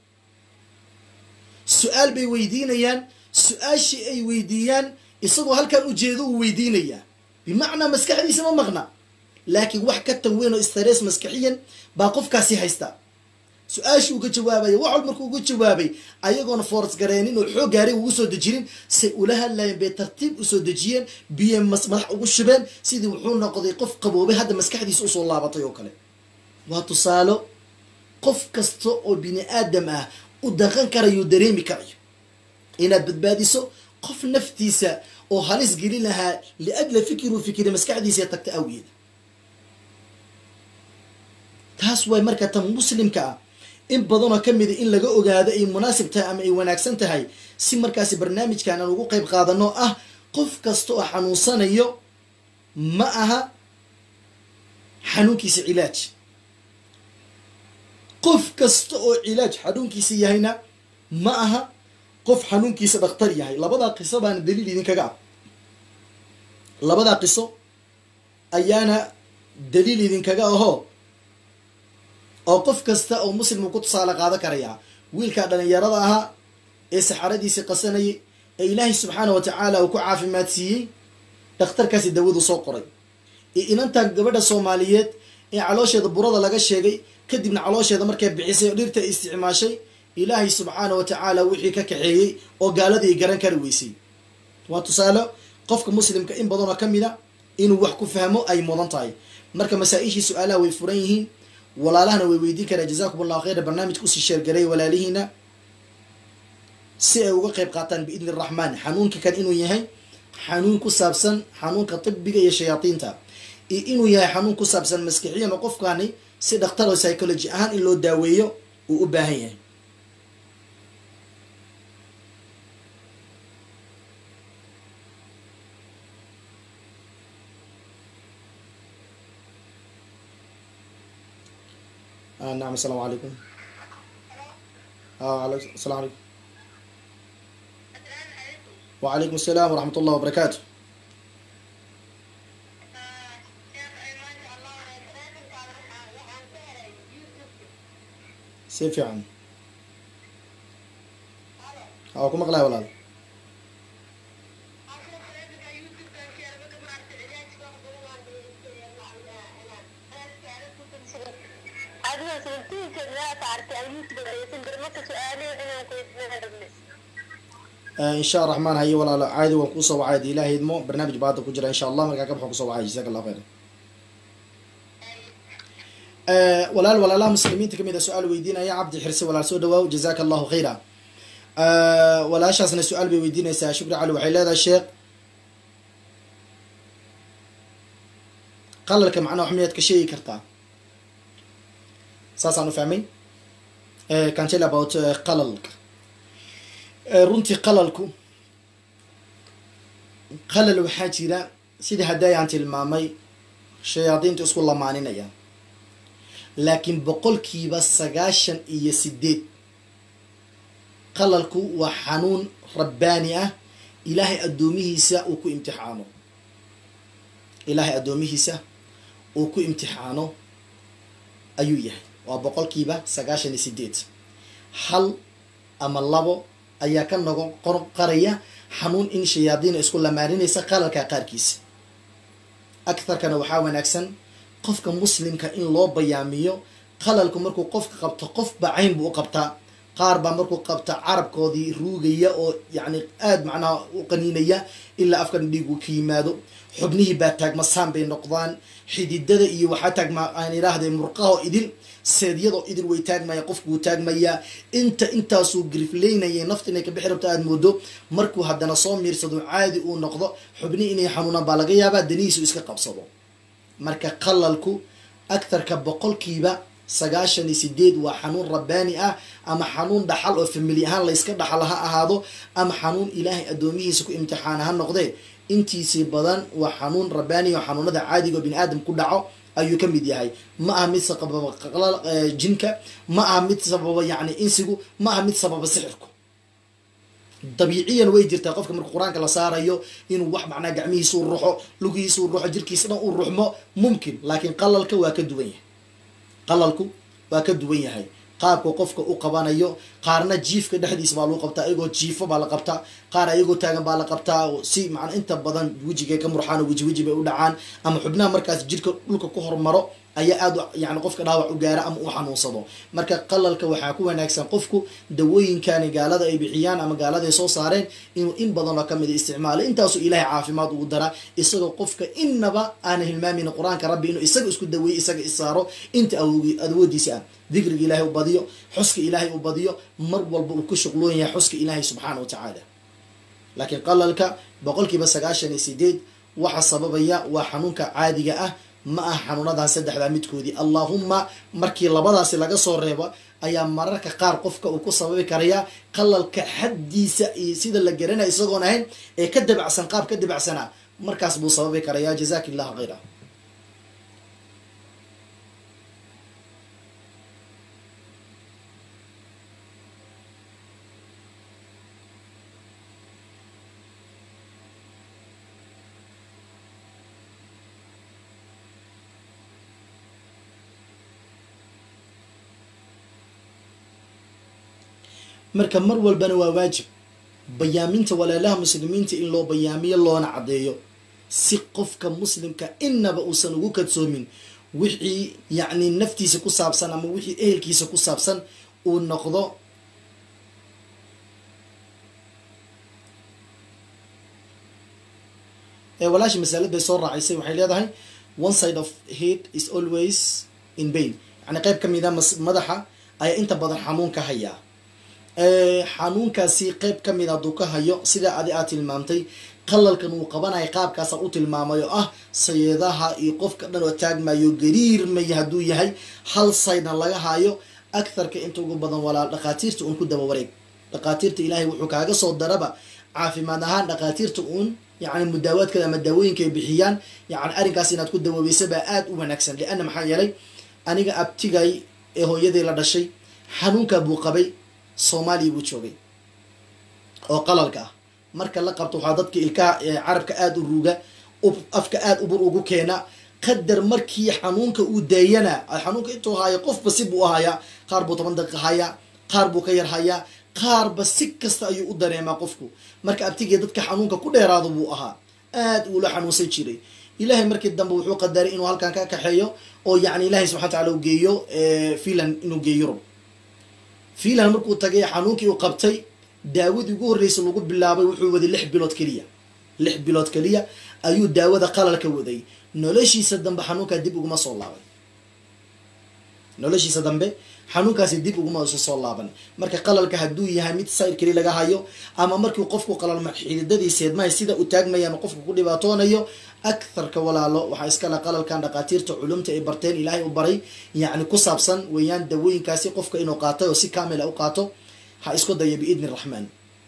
su-aal bay weydiinayaan su-aashii ay weydiiyaan isagoo halkan ujeedo uu weydiinayaa bimacnaa maskaxdiisa ma maqna laakiin wax ka tan weyn oo stress maskaxiyan baa qofkaasi haysta su-aashii uga jawaabaya wax wal markuu uga jawaabay ayagoona foors gareenin oo xoog gaari ugu soo dejinin say ula hadlayeen bay tartiib usoo dejiyeen biyo madax ugu shubeen sidii wuxuu noqday qof qaboobay hadda maskaxdiisa usoo laabatay oo kale waa tusaalo qof kasta oo bini aadam ah u daqan karayo dareemi karayo inaad badbaadiso qof naftiisa oo halis gelin lahaa liajla fikiruu fikira maskaxdiisa tagta awgeeda taas way marka tan muslimka ah in badanoo ka mida in laga ogaado ay munaasib tahay ama ay wanaagsan tahay si markaasi barnaamijkan aan ugu qayb qaadano ah qof kasta oo xanuunsanayo ma aha xanuunkiisa cilaaj qof kasta oo cilaaj xanuunkiisa yahayna ma aha qof xanuunkiisa dhakhtar yahay labadaa qiso baana daliil idinkaga ah labadaa qiso ayaana daliil idinkaga ahoo oo qof kasta oo muslim uu ku tusaale qaado karayaa wiilkaa dhalinyarada ahaa ee saxaradiisii qasanayay ee ilaahay subxaana wa tacaala uu ku caafimaad siiyey dhakhtarkaasi dawadu soo qoray ee inantaa gabadha soomaaliyeed ee caloosheeda burada laga sheegay kadibna caloosheeda markay bixisay oo dhirta isticmaashay ilaahay subxaana wa tacaala wixii ka kaxeeyey oo gaaladii garan kari weysay waa tusaale qofka muslimka in badanoo ka mid a inuu wax ku fahmo ay mudan tahay marka masaa-ishii su-aalaha way furan yihiin walaalahana way weydiin karaa jazakum allahu khayra barnaamijka usii sheergaray walaalihiina si ay uga qayb qaataan biidni araxmaan xanuunka kan inuu yahay xanuun ku saabsan xanuunka tibiga iyo shayaadiinta iyo inuu yahay xanuun ku saabsan maskixiyan oo qofkani si dhakhtar oo psychology ahaan in loo daaweeyo uu u baahan yahay نعم السلام عليكم اه عليكم السلام عليكم وعليكم السلام ورحمة الله وبركاته si fiican waa ku maqlaya walaal insha raxmaan haye walaalo caadi waan kuusoo wacay hadii ilaah idmo barnaamij baa hadda ku jira insha allah markaa ka baxan kusoo wacay jazaak allah khayra walaal walaalaha muslimiinta kamid a su-aal weydiinaya cabdi xirse walaal soo dhawaaw jazaaka allahu khayra walaashaasna su-aal bay weydiinaysaa shukri cali waxay leedahay sheekh qalalka macnaha wax miyaad ka sheegi kartaa saasaan u fahmay can tell about qalalka runtii qalalku qalal waxaa jira sida hadday aan tilmaamay shayaadiinta isku lamaaninaya laakiin boqolkiiba sagaashan iyo sideed qalalku waa xanuun rabbaani ah ilaahay addoomihiisa uu ku imtixaano ilaahay addoomihiisa uu ku imtixaano ayuu yahay waa boqolkiiba sagaashan iyo sideed hal ama labo ayaa ka noqon qor qaraya xanuun in shayaadiina isku lamaaninaysa qalalka qaarkiisa aktharkana waxaa wanaagsan qofka muslimka in loo bayaamiyo qalalku markuu qofka qabto qofba cayn buu u qabtaa qaar baa markuu qabta carabkoodii ruugaya oo yacni aada macnaha u qaniinaya ilaa afkan dhiigu ka yimaado xubnihii baa taagmasaan bay noqdaan xididada iyo waxaa taagma aan idhaahday murqaho idil seedyadoo idil way taagmaya qofku wuu taagmayaa inta intaasuu grifleynayay nafta inay ka bixi rabto aada moodo markuu haddana soo miirsado caadi uu noqdo xubnihi inay xanuunaan baa laga yaabaa danihiisu iska qabsado marka qalalku agtarka boqolkiiba sagaashan iyo sideed waa xanuun rabbaani ah ama xanuun dhaxal oo famili ahaan layska dhaxal ha ahaado ama xanuun ilaahay addoomihiisa ku imtixaana ha noqdee intiisii badan waa xanuun rabbaani oo xanuunada caadiga oo bini aadam ku dhaco ayuu ka mid yahay ma aha mid sababa jinka ma aha mid sababa yacni insigu ma aha mid sababa sixirku dabiiciyan way jirtaa qofka marka qur-aanka la saarayo inuu wax macnaa gacmihiisa u ruxo lugihiisa u ruxo jirkiisa dhan u ruxmo mumkin laakiin qalalka waa ka duwan yahay qalalku waa ka duwan yahay qaabka qofka u qabanayo qaarna jiifka dhexdiisa baa lagu qabtaa iyagoo jiifo baa la qabtaa qaar ayagoo taagan baa la qabtaa si macnaa inta badan wejigay ka murxaan oo weji weji bay u dhacaan ama xubnaha markaas jirka dhulka ku hormaro ayaa aada yani qofka dhaawac u gaara ama u xanuunsado marka qalalka waxaa ku wanaagsan qofku dawooyinkani gaalada ay bixiyaan ama gaalada ay soo saareen inuu in badanoo kamida isticmaalo intaasuu ilaahay caafimaad ugu daraa isagoo qofka inaba aana hilmaamin qur-aanka rabbi inuu isaga isku daweeye isaga isaaro inta awoodiisa ah dikriga ilaahay u badiyo xuska ilaahay u badiyo mar walba uu ku shuqloon yahay xuska ilaahay subxaana wa tacaala laakiin qalalka boqolkiiba sagaashan iyo sideed waxa sababaya waa xanuunka caadiga ah ma ah xanuunadan saddexdaa midkoodii allahuma markii labadaasi laga soo reebo ayaa mararka qaar qofka uu ku sababi karayaa qalalka xaddiisa iyo sida la garanaya isagoon ahayn ee ka dabacsan qaab ka dabacsana markaas buu sababi karayaa jazak illahu khayra marka mar walbana waa waajib bayaaminta walaalaha muslimiinta in loo bayaamiyo loona caddeeyo si qofka muslimka inaba uusan ugu kadsoomin wixii yacni naftiisa ku saabsan ama wixii ehelkiisa ku saabsan uu noqdo walaashi masalad bay soo raacisay waxay leedahay one side of head is always in bain yani qeyb ka mida madaxa ayaa inta badan xanuun ka hayaa xanuunkaasi qeyb ka mid hadduu ka hayo sidaa adi aad tilmaamtay qalalkan uu qabanaya qaabkaasa u tilmaamay oo ah sayeedaha iyo qofka dhan oo taagmayo gariirmaya hadduu yahay hal saydna laga hayo agtharka inta ugu badan walaal dhakhaatiirta uun ku daba wareeg dhakhaatiirta ilaahay wuxuu kaaga soo daraba caafimaad ahaan dhakhaatiirta uun yacni mudaawaadkada ama daawooyinka ay bixiyaan yani arrinkaas inaad ku dawoobeysa baa aada u wanaagsan lianna maxaa yeelay aniga abtigay ee hooyadii la dhashay xanuunkaa buu qabay soomaaliya buu joogay oo qalalka ah marka la qabto waxaa dadka ilkaha carabka aada u ruuga afka aada ubur ugu keena qadar markii xanuunka uu daayana xanuunka intuu haayo qofba si buu hayaa qaar buu toban daqiiqa hayaa qaar buu ka yar hayaa qaarba si kasta ayuu u dareemaa qofku marka abtigii dadka xanuunka ku dheeraado buu ahaa aad uula xanuunsan jiray ilahay markii dambe wuxuu qadaray inuu halkan ka kaxeeyo oo yani ilahay subxana wataala u geeyo finland inuu geeyo yurub finland markuu tagay xanuunkii uu qabtay daawadii ugu horreysay lagu bilaabay wuxuu waday lix bilood keliya lix bilood keliya ayuu daawada qalalka waday noloshiisa dambe xanuunkaa dib uguma soo laabay noloshiisa dambe xanuunkaasi dib uguma isu soo laaban marka qalalka hadduu yahay mid sayr keli laga hayo ama markii qofku qalalma xididadii seedmahay sida u taagmayaan qofku ku dhibaatoonayo aktharka walaalo waxaa iskale qalalkan dhaqaatiirta culumta ay barteen ilaahay u baray yacni ku saabsan weeyaan dawooyinkaasi qofka inuu qaatay oo si kamila u qaato ha isku daya biidni raxmaan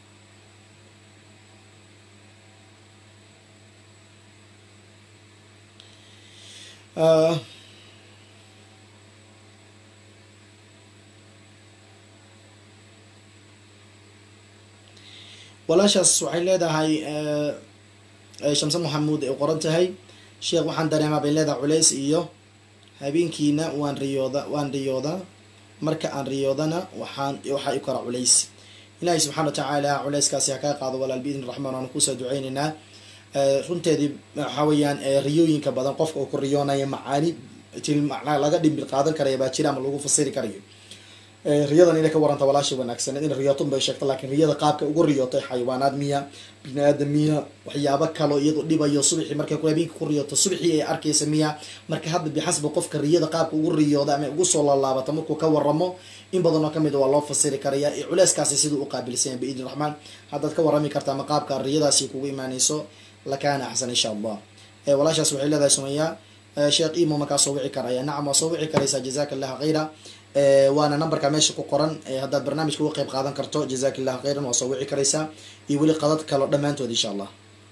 walaashaas waxay leedahay shamse maxamuud ay qoran tahay sheekh waxaan dareemaa bay leedahay culays iyo habeenkiina waan riyooda waan riyoodaa marka aan riyoodana waxaan waxaa i kora culays ilaahay subxana wa tacaala culayskaasi ha kaa qaado walaal biidni raxmaan waanu kusoo duceyneynaa runteedii waxaa weeyaan riyooyinka badan qofka uu ku riyoonaya macaani tilmacnaa laga dhimbil qaadan karaya baa jira ama lagu fasiri karayo riyadan inay ka waranta walaasha wanaagsaneed in riyootun bay sheegta laakiin riyada qaabka ugu riyootay xayawaanaad miya bini aadam miya waxyaabo kaloo iyadu dhibayo subaxii markay habeenka ku riyooto subaxii ay arkaysa miya marka hadda bixasba qofka riyada qaabka ugu riyooda ama ugu soo laalaabata markuu ka waramo in badan oo kamid waa loo fasiri karaya culeyskaasi siduu u qaabilsanya biidni raxmaan haddaad ka warami karta ama qaabka riyadaasi kugu imaanayso lakaana axsan insha allah walaashaas waxay leedahay sumaya sheekh imo markaa soo wici karaya nacam waa soo wici karaysaa jazaka allahu khayra waana numberka meesha ku qoran haddaad barnaamijka uga qeyb qaadan karto jazak illahu khayran waa soo wici karaysaa iyo weli qadad kalo dhammaantood insha allah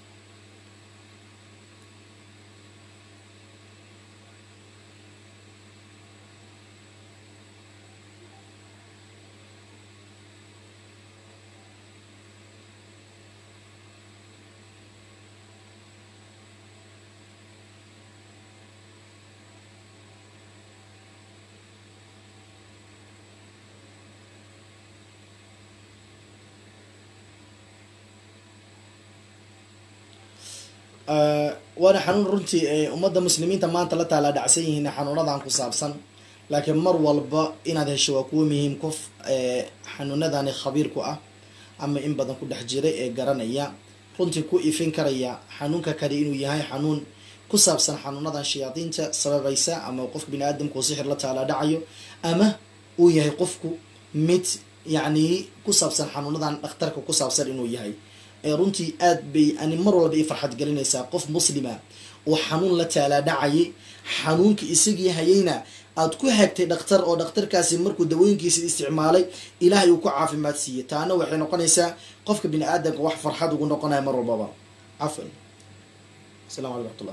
waana xanuun runtii ummadda muslimiinta maanta la taala dhacsan yihiin xanuunadan ku saabsan laakiin mar walba inaad hesho waa kuwa muhiim qof xanuunadani khabiir ku ah ama in badan ku dhex jiray ee garanaya runtii ku ifin karaya xanuunka kale inuu yahay xanuun ku saabsan xanuunadan shayaadiinta sababaysa ama qofka bini aadamku sixir la taala dhacayo ama uu yahay qofku mid yacni ku saabsan xanuunadan dhakhtarka ku saabsan inuu yahay runtii aad bay ani mar walba i farxad gelinaysaa qof muslima oo xanuun la taalaa dhacayay xanuunka isagii hayayna aad ku hagtay dhakhtar oo dhakhtarkaasi markuu dawooyinkiisa isticmaalay ilaahay uu ku caafimaad siiyey taana waxay noqonaysaa qofka bini aadamka wax farxad ugu noqonaya mar walbaba cafan asalamu alaikum raxmatullah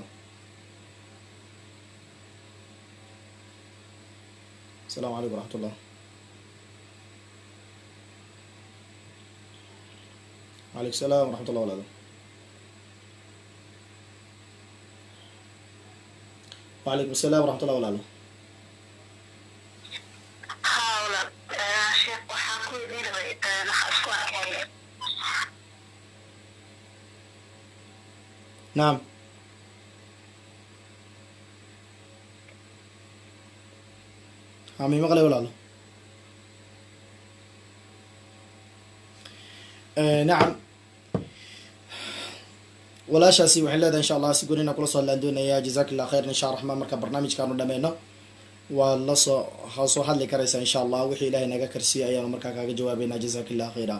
asalamu calaykum waraxmatullah عليك السلام ورحمة الله وبركاته وعليكم السلام ورحمة الله وبركاته نعم عمي مغلي ولا لا آه نعم walaashaasi waxay leedahay insha allah si gonina kula soo hadlaan doonaya jazak illah khayr insha raxmaan marka barnaamijkaanu dhameyno waa lasoo ha soo hadli karaysaa insha allah wixii ilahay naga karsiiyay ayaanu markaa kaaga jawaabeynaa jazak illah khayra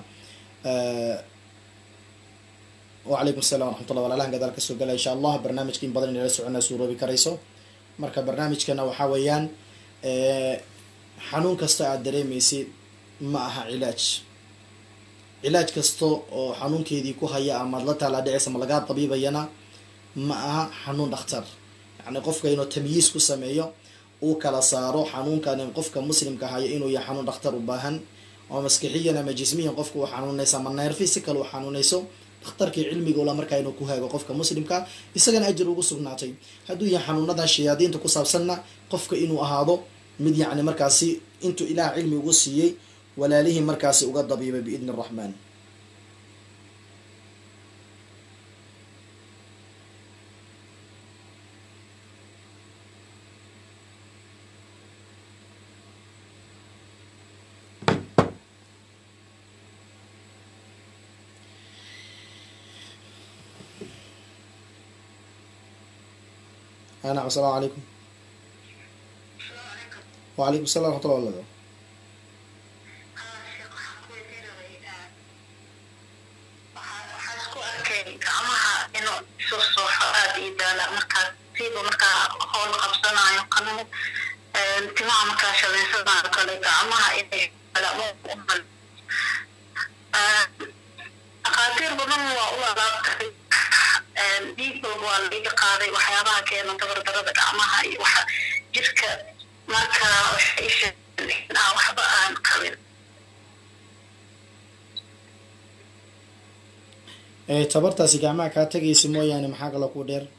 wacalaykum assalam waraxmatullah walaalahan gadaal kasoo gala insha allah barnaamijka in badan inala soconaa suuroobi karayso marka barnaamijkana waxaa weeyaan xanuun kasta aad dareemaysid ma aha cilaaj cilaaj kasta oo xanuunkeedii ku haya amaad la taalaa dhicaysa ma lagaa dabiibayana ma aha xanuun dhakhtar yacni qofka inuu tamyiis ku sameeyo uu kala saaro xanuunkan qofka muslimka haya inuu yahay xanuun dhakhtar u baahan oo maskixiyan ama jismiyan qofka uu xanuunaysa ama neerfi si kale uu xanuunayso dhakhtarkii cilmiga ula markaa inuu ku haago qofka muslimka isagana ajir ugu sugnaatay hadduu yahay xanuunadan shayaadiinta ku saabsanna qofka inuu ahaado mid yacni markaasi intuu ilaah cilmi ugu siiyey walaalihii markaasi uga dabiibay biidni araxmaan nacam asalaamu calaykum wacalaykum assalam raxmatullah walaga gacmaha inuu isu sooxo aada ii daala markaa siiba markaa howl qabsanayo qanin timaha markaa shabeysanayo kale gacmaha inay dhakhaatiir badan waa u alaabtay dhiig walba waa laiga qaaday waxyaabaha keena dabardarada gacmaha iyo waxa jirka marka waxay sheegeen waxba aan qabin tabartaasi gacmaha kaa tegaysa mooyaane maxaa kaloo ku dheer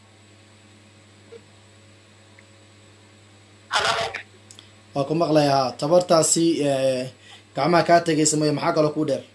waa ku maqlaya ha tabartaasi gacmaha kaa tegaysa mooya maxaa kaloo ku dheer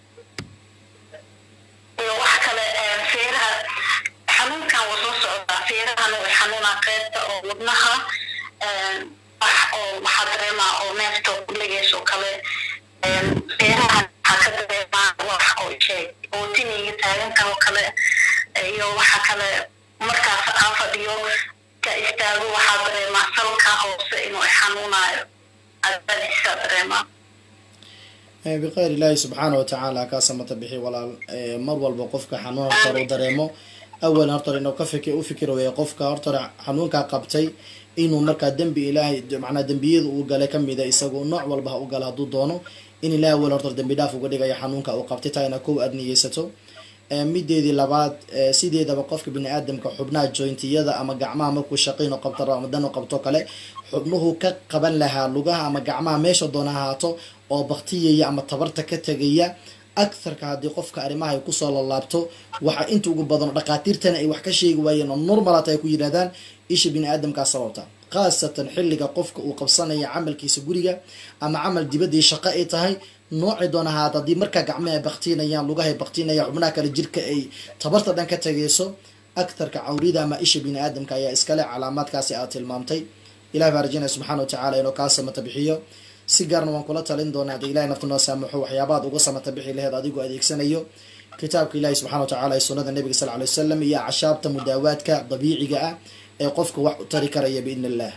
iyo wax kale feeraha xanuunkan waa soo socdaa feerahana way xanuunaa qeybta oo wadnaha wax oo waxaa dareemaa oo neefta kulegeysoo kale feerahan waxaa ka dareemaa wax oo sheeg oo tiniga taagankan oo kale iyo waxa kale markaas aan fadhiyo ka istaago waxaa dareemaa salka hoose inuu xanuunayo adadiisa dareemaa bikhayr ilaahi subxaana watacaala kaa samata bixi walaal mar walba qofka xanuun hortore u dareemo awal hortore inuu ka fiki u fikir weeye qofka hortore xanuunkaa qabtay inuu markaa dembi ilaahay macnaa dembiyada uu galay kamida isagu nooc walba ha u gala hadduu doono in ilahi awal hortore dembi dhaaf uga dhigayo xanuunka uu qabtay taa ina kow aad niyeysato mideedii labaad sideedaba qofka bini aadamka xubnaha jointiyada ama gacmaha markuu shaqayn oo qabto ramadan oo qabto kale xubnuhu ka qaban lahaa lugaha ama gacmaha meesha doona ahaato oo baktiyaya ama tabarta ka tegaya aktharka haddii qofka arrimaha ay kusoo lalaabto waxa inta ugu badan dhakhaatiirtana ay wax ka sheegi waayeen oo normalat ay ku yidhahdaan isha bini aadamkaa sababta khaasatan xilliga qofka uu qabsanaya camalkiisa guriga ama camal dibaddii shaqo ay tahay noocii doona ahaad haddii markaa gacmaha ay baktiinayaan lugaha ay baktiinayaan xubnaha kale jirka ay tabarta dhan ka tegayso aktharka cawrida ama isha bini aadamka ayaa iskale calaamaadkaasi aad tilmaamtay ilahi baa rajinaya subxana wa tacala inuu kaa samata bixiyo si gaarna waan kula talin doonaa haddii ilahay nafta noo saamaxo waxyaabaad uga samata bixi laheed adigoo adeegsanayo kitaabka ilahi subxana wa tacala ee sunnada nabiga sal ly wasalam iyo cashaabta mudaawaadka dabiiciga ah ee qofka wax u tari karaya biidn illah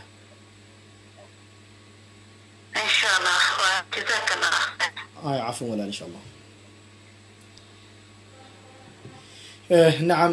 insha allah waa jazaaka allah ay cafwan walaal insha allah nacam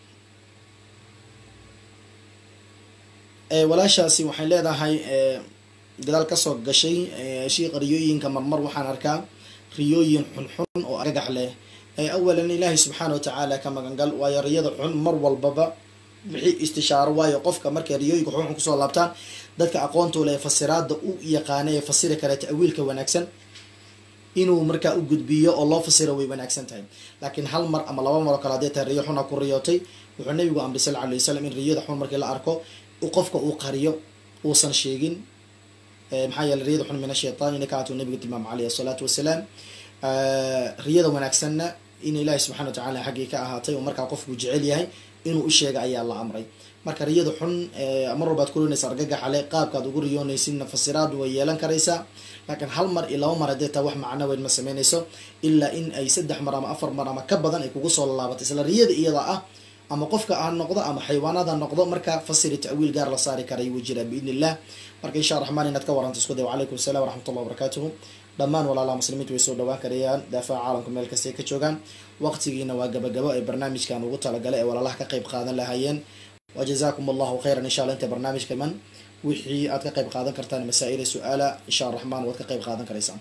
walaashaasi waxay leedahay gadaal kasoo gashay shiiqa riyooyinka marmar waxaan arkaa riyooyin xunxun oo argagax leh awalan ilaahay subxaana wa tacaala ka magangal waayo riyada xun mar walbaba wixii istishaaro waayo qofka markay riyooyinka xunxun kusoo laabtaan dadka aqoontu leh fasiraada u yaqaana ee fasiri kara ta'wiilka wanaagsan inuu markaa u gudbiyo oo loo fasiro way wanaagsan tahay laakiin hal mar ama laba mar oo kale hadday tahay riyo xuna ku riyootay wuxuu nabigu amray sal alay wasalam in riyada xun markii la arko qofka uu qariyo uusan sheegin maxaa yeele riyada xun min ashaytaan ina kaatuu nabigu tilmaam caleyhi asalaatu wasalaam riyada wanaagsanna in ilaahi subxana wa tacala xaggii ka ahaatay oo markaa qofku jecel yahay inuu u sheega ayaa la amray marka riyada xun mar walbaad kulinaysa argagaxale qaabkaad ugu riyoonaysinna fasiraad way yeelan karaysaa laakiin hal mar iyo laba mar haddee taa wax macno weyn ma sameynayso ilaa in ay saddex mar ama afar mar ama ka badan ay kugu soo laalaabatay isla riyada iyada ah ama qofka ha noqdo ama xayawaanada noqdo marka fasiri ta'wiil gaar la saari karay wuu jiraa biidn illah marka insha raxmaan inaad ka waranto isku day wacalaykum assalam waraxmatullah wabarakatuhu dhammaan walaalaha muslimiinta way soo dhawaan karayaan daafaha caalamka meel kastay ka joogaan waqtigiina waa gabagabo ee barnaamijkan ugu talagalay ee walaalaha ka qayb qaadan lahaayeen wajazakum allahu khayran insha alla inta barnaamijka man wixii aad ka qayb qaadan kartaan masaa-ila su-aala insha raxmaan waad ka qayb qaadan karaysaan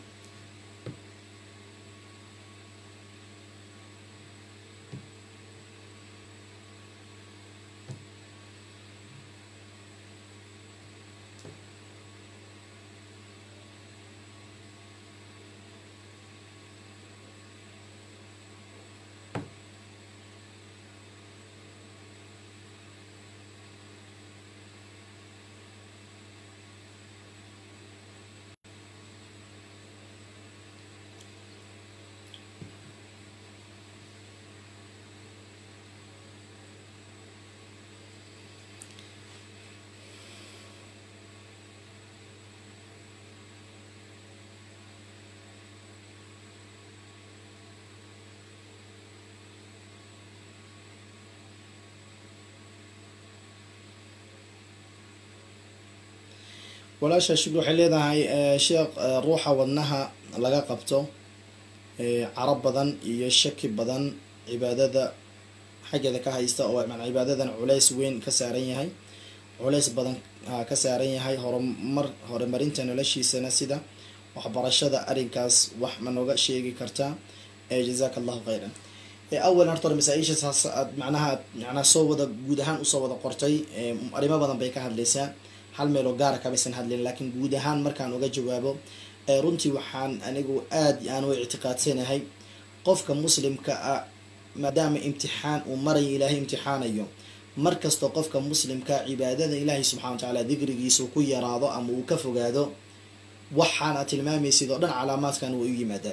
walaasha shukri waxay leedahay sheekh ruuxa wadnaha laga qabto carab badan iyo shaki badan cibaadada xaggeeda ka haysta oo man cibaadadan culays weyn ka saaran yahay culays badan ka saaran yahay horumar horumarinta noloshiisana sida waxbarashada arrinkaas wax ma nooga sheegi kartaa jazaka allahu khayran awalan horta masaa-ishaas aad macnaha macnaha soo wada guud ahaan usoo wada qortay arrimo badan bay ka hadlaysaa hal meeloo gaara kamaysan hadlin laakiin guud ahaan markaan uga jawaabo runtii waxaan anigu aada aan u ictiqaadsanahay qofka muslimka ah maadaama imtixaan uu marayo ilaahay imtixaanayo markastoo qofka muslimka cibaadada ilaahay subxana wa tacaala digrigiisa ku yaraado ama uu ka fogaado waxaana tilmaamaysid oo dhan calaamaadkan way u yimaadaan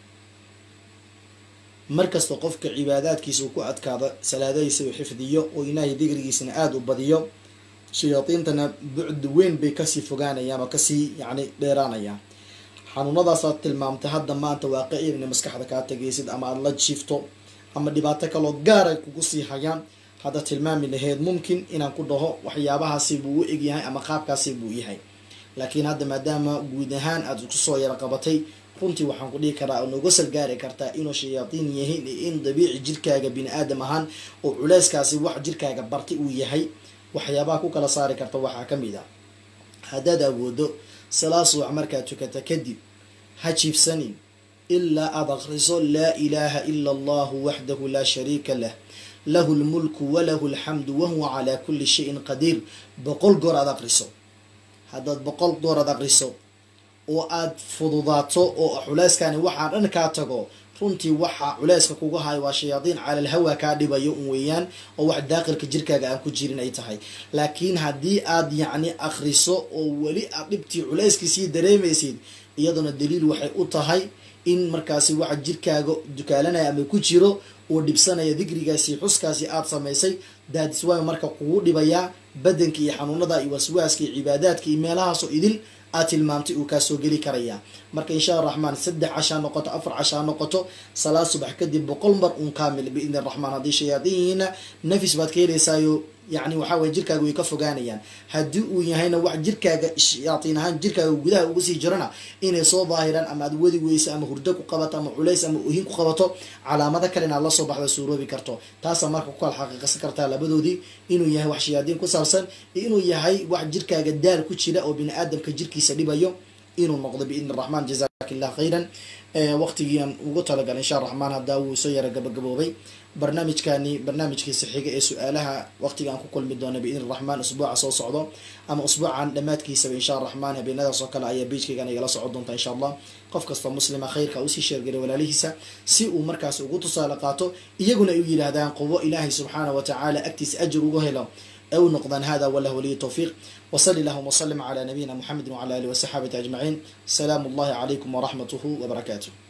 markastoo qofka cibaadaadkiisa uu ku adkaado salaadadiisa uu xifdiyo oo ilaahay digrigiisana aada u badiyo shayaadiintana bucd weyn bay kasii fogaanayaan oo kasii yacni dheeraanayaan xanuunadaasaad tilmaamtay hadda maanta waaqiciyan inay maskaxda kaa tegaysid ama aada la jiifto ama dhibaato kaloo gaara kugu sii hayaan hadda tilmaami laheyd mumkin inaan ku dhaho waxyaabahaasi buu u egyahay ama qaabkaasi buu yahay laakiin hadda maadaama guud ahaan aada kusoo yara qabatay runtii waxaan ku dhihi karaa oo nooga salgaari kartaa inuu shayaadiin yahay in dabiici jirkaaga bini aadam ahaan oo culeyskaasi wax jirkaaga barti uu yahay waxyaabaha ku kala saari karta waxaa ka mid a haddaad awoodo salaa subax markaad tukata kadib ha jiibsanin ilaa aada akriso laa ilaaha ila allahu waxdahu laa shariika lah lahu lmulku walahu alxamdu wahuwa calaa kulli shayin qadiir boqol goor aad aqriso haddaad boqol goor aad aqriso oo aada fududaato oo culeyskani waxaa dhan kaa tago runtii waxaa culeyska kuga hayo waa shayaadiin calal hawa kaa dhibayo un weeyaan oo wax daaqilka jirkaaga aan ku jirin ay tahay laakiin haddii aad yacni akriso oo weli aad dhibtii culeyskiisii dareemaysid iyaduna daliil waxay u tahay in markaasi waxa jirkaaga dukaalanaya ama ku jiro uu dhibsanaya digrigaasi xuskaasi aada samaysay daadis waayo marka kugu dhibayaa badanka iyo xanuunada iyo waswaaska iyo cibaadaadka iyo meelahaasoo idil aad tilmaamtay uu kaa soo geli karayaa marka insha raxmaan saddex cashaa noqoto afar cashaa noqoto salaad subax kadib boqol mar uun kaamil biidni raxmaan haddii shayaadiinna nafis baad ka helaysaayo yani waxaa weye jirkaaga way ka fogaanayaan haddii uu yahayna wax jirkaaga shayaatiin ahaan jirkaaga gudaha uga sii jirana inay soo daahiraan ama aad wadi weyso ama hurdo ku qabato ama culays ama ohin ku qabato calaamado kale inaad lasoo baxda suuroobi karto taasaa marka ku kala xaqiiqsan kartaa labadoodii inuu yahay wax shayaadiin ku saabsan iyo inuu yahay wax jirkaaga daal ku jira oo bini aadamka jirkiisa dhibayo inuu noqdo biidni raxmaan jazak illah khayran waqtigiian ugu talagalay insha raxmaan haddaa wuu soo yara gabagaboobay barnaamijkani barnaamijkiisa xiga ee su-aalaha waqtiga aan ku kulmi doona biidni raxmaan usbuuca soo socdo ama usbuucan dhammaadkiisaba insha raxmaan habeenadaas oo kale ayaa beijkaygan igala socon doonta insha allah qof kasta muslima khayrka usii sheergelay walaalihiisa si uu markaas ugu tusaale qaato iyaguna ay u yidhaahdaan qubo ilaahay subxaana wa tacaala agtiisa ajir ugu helo أو نقضا هذا وله ولي التوفيق وصلي اللهم وسلم على نبينا محمد وعلى آله وصحابه أجمعين سلام الله عليكم ورحمته وبركاته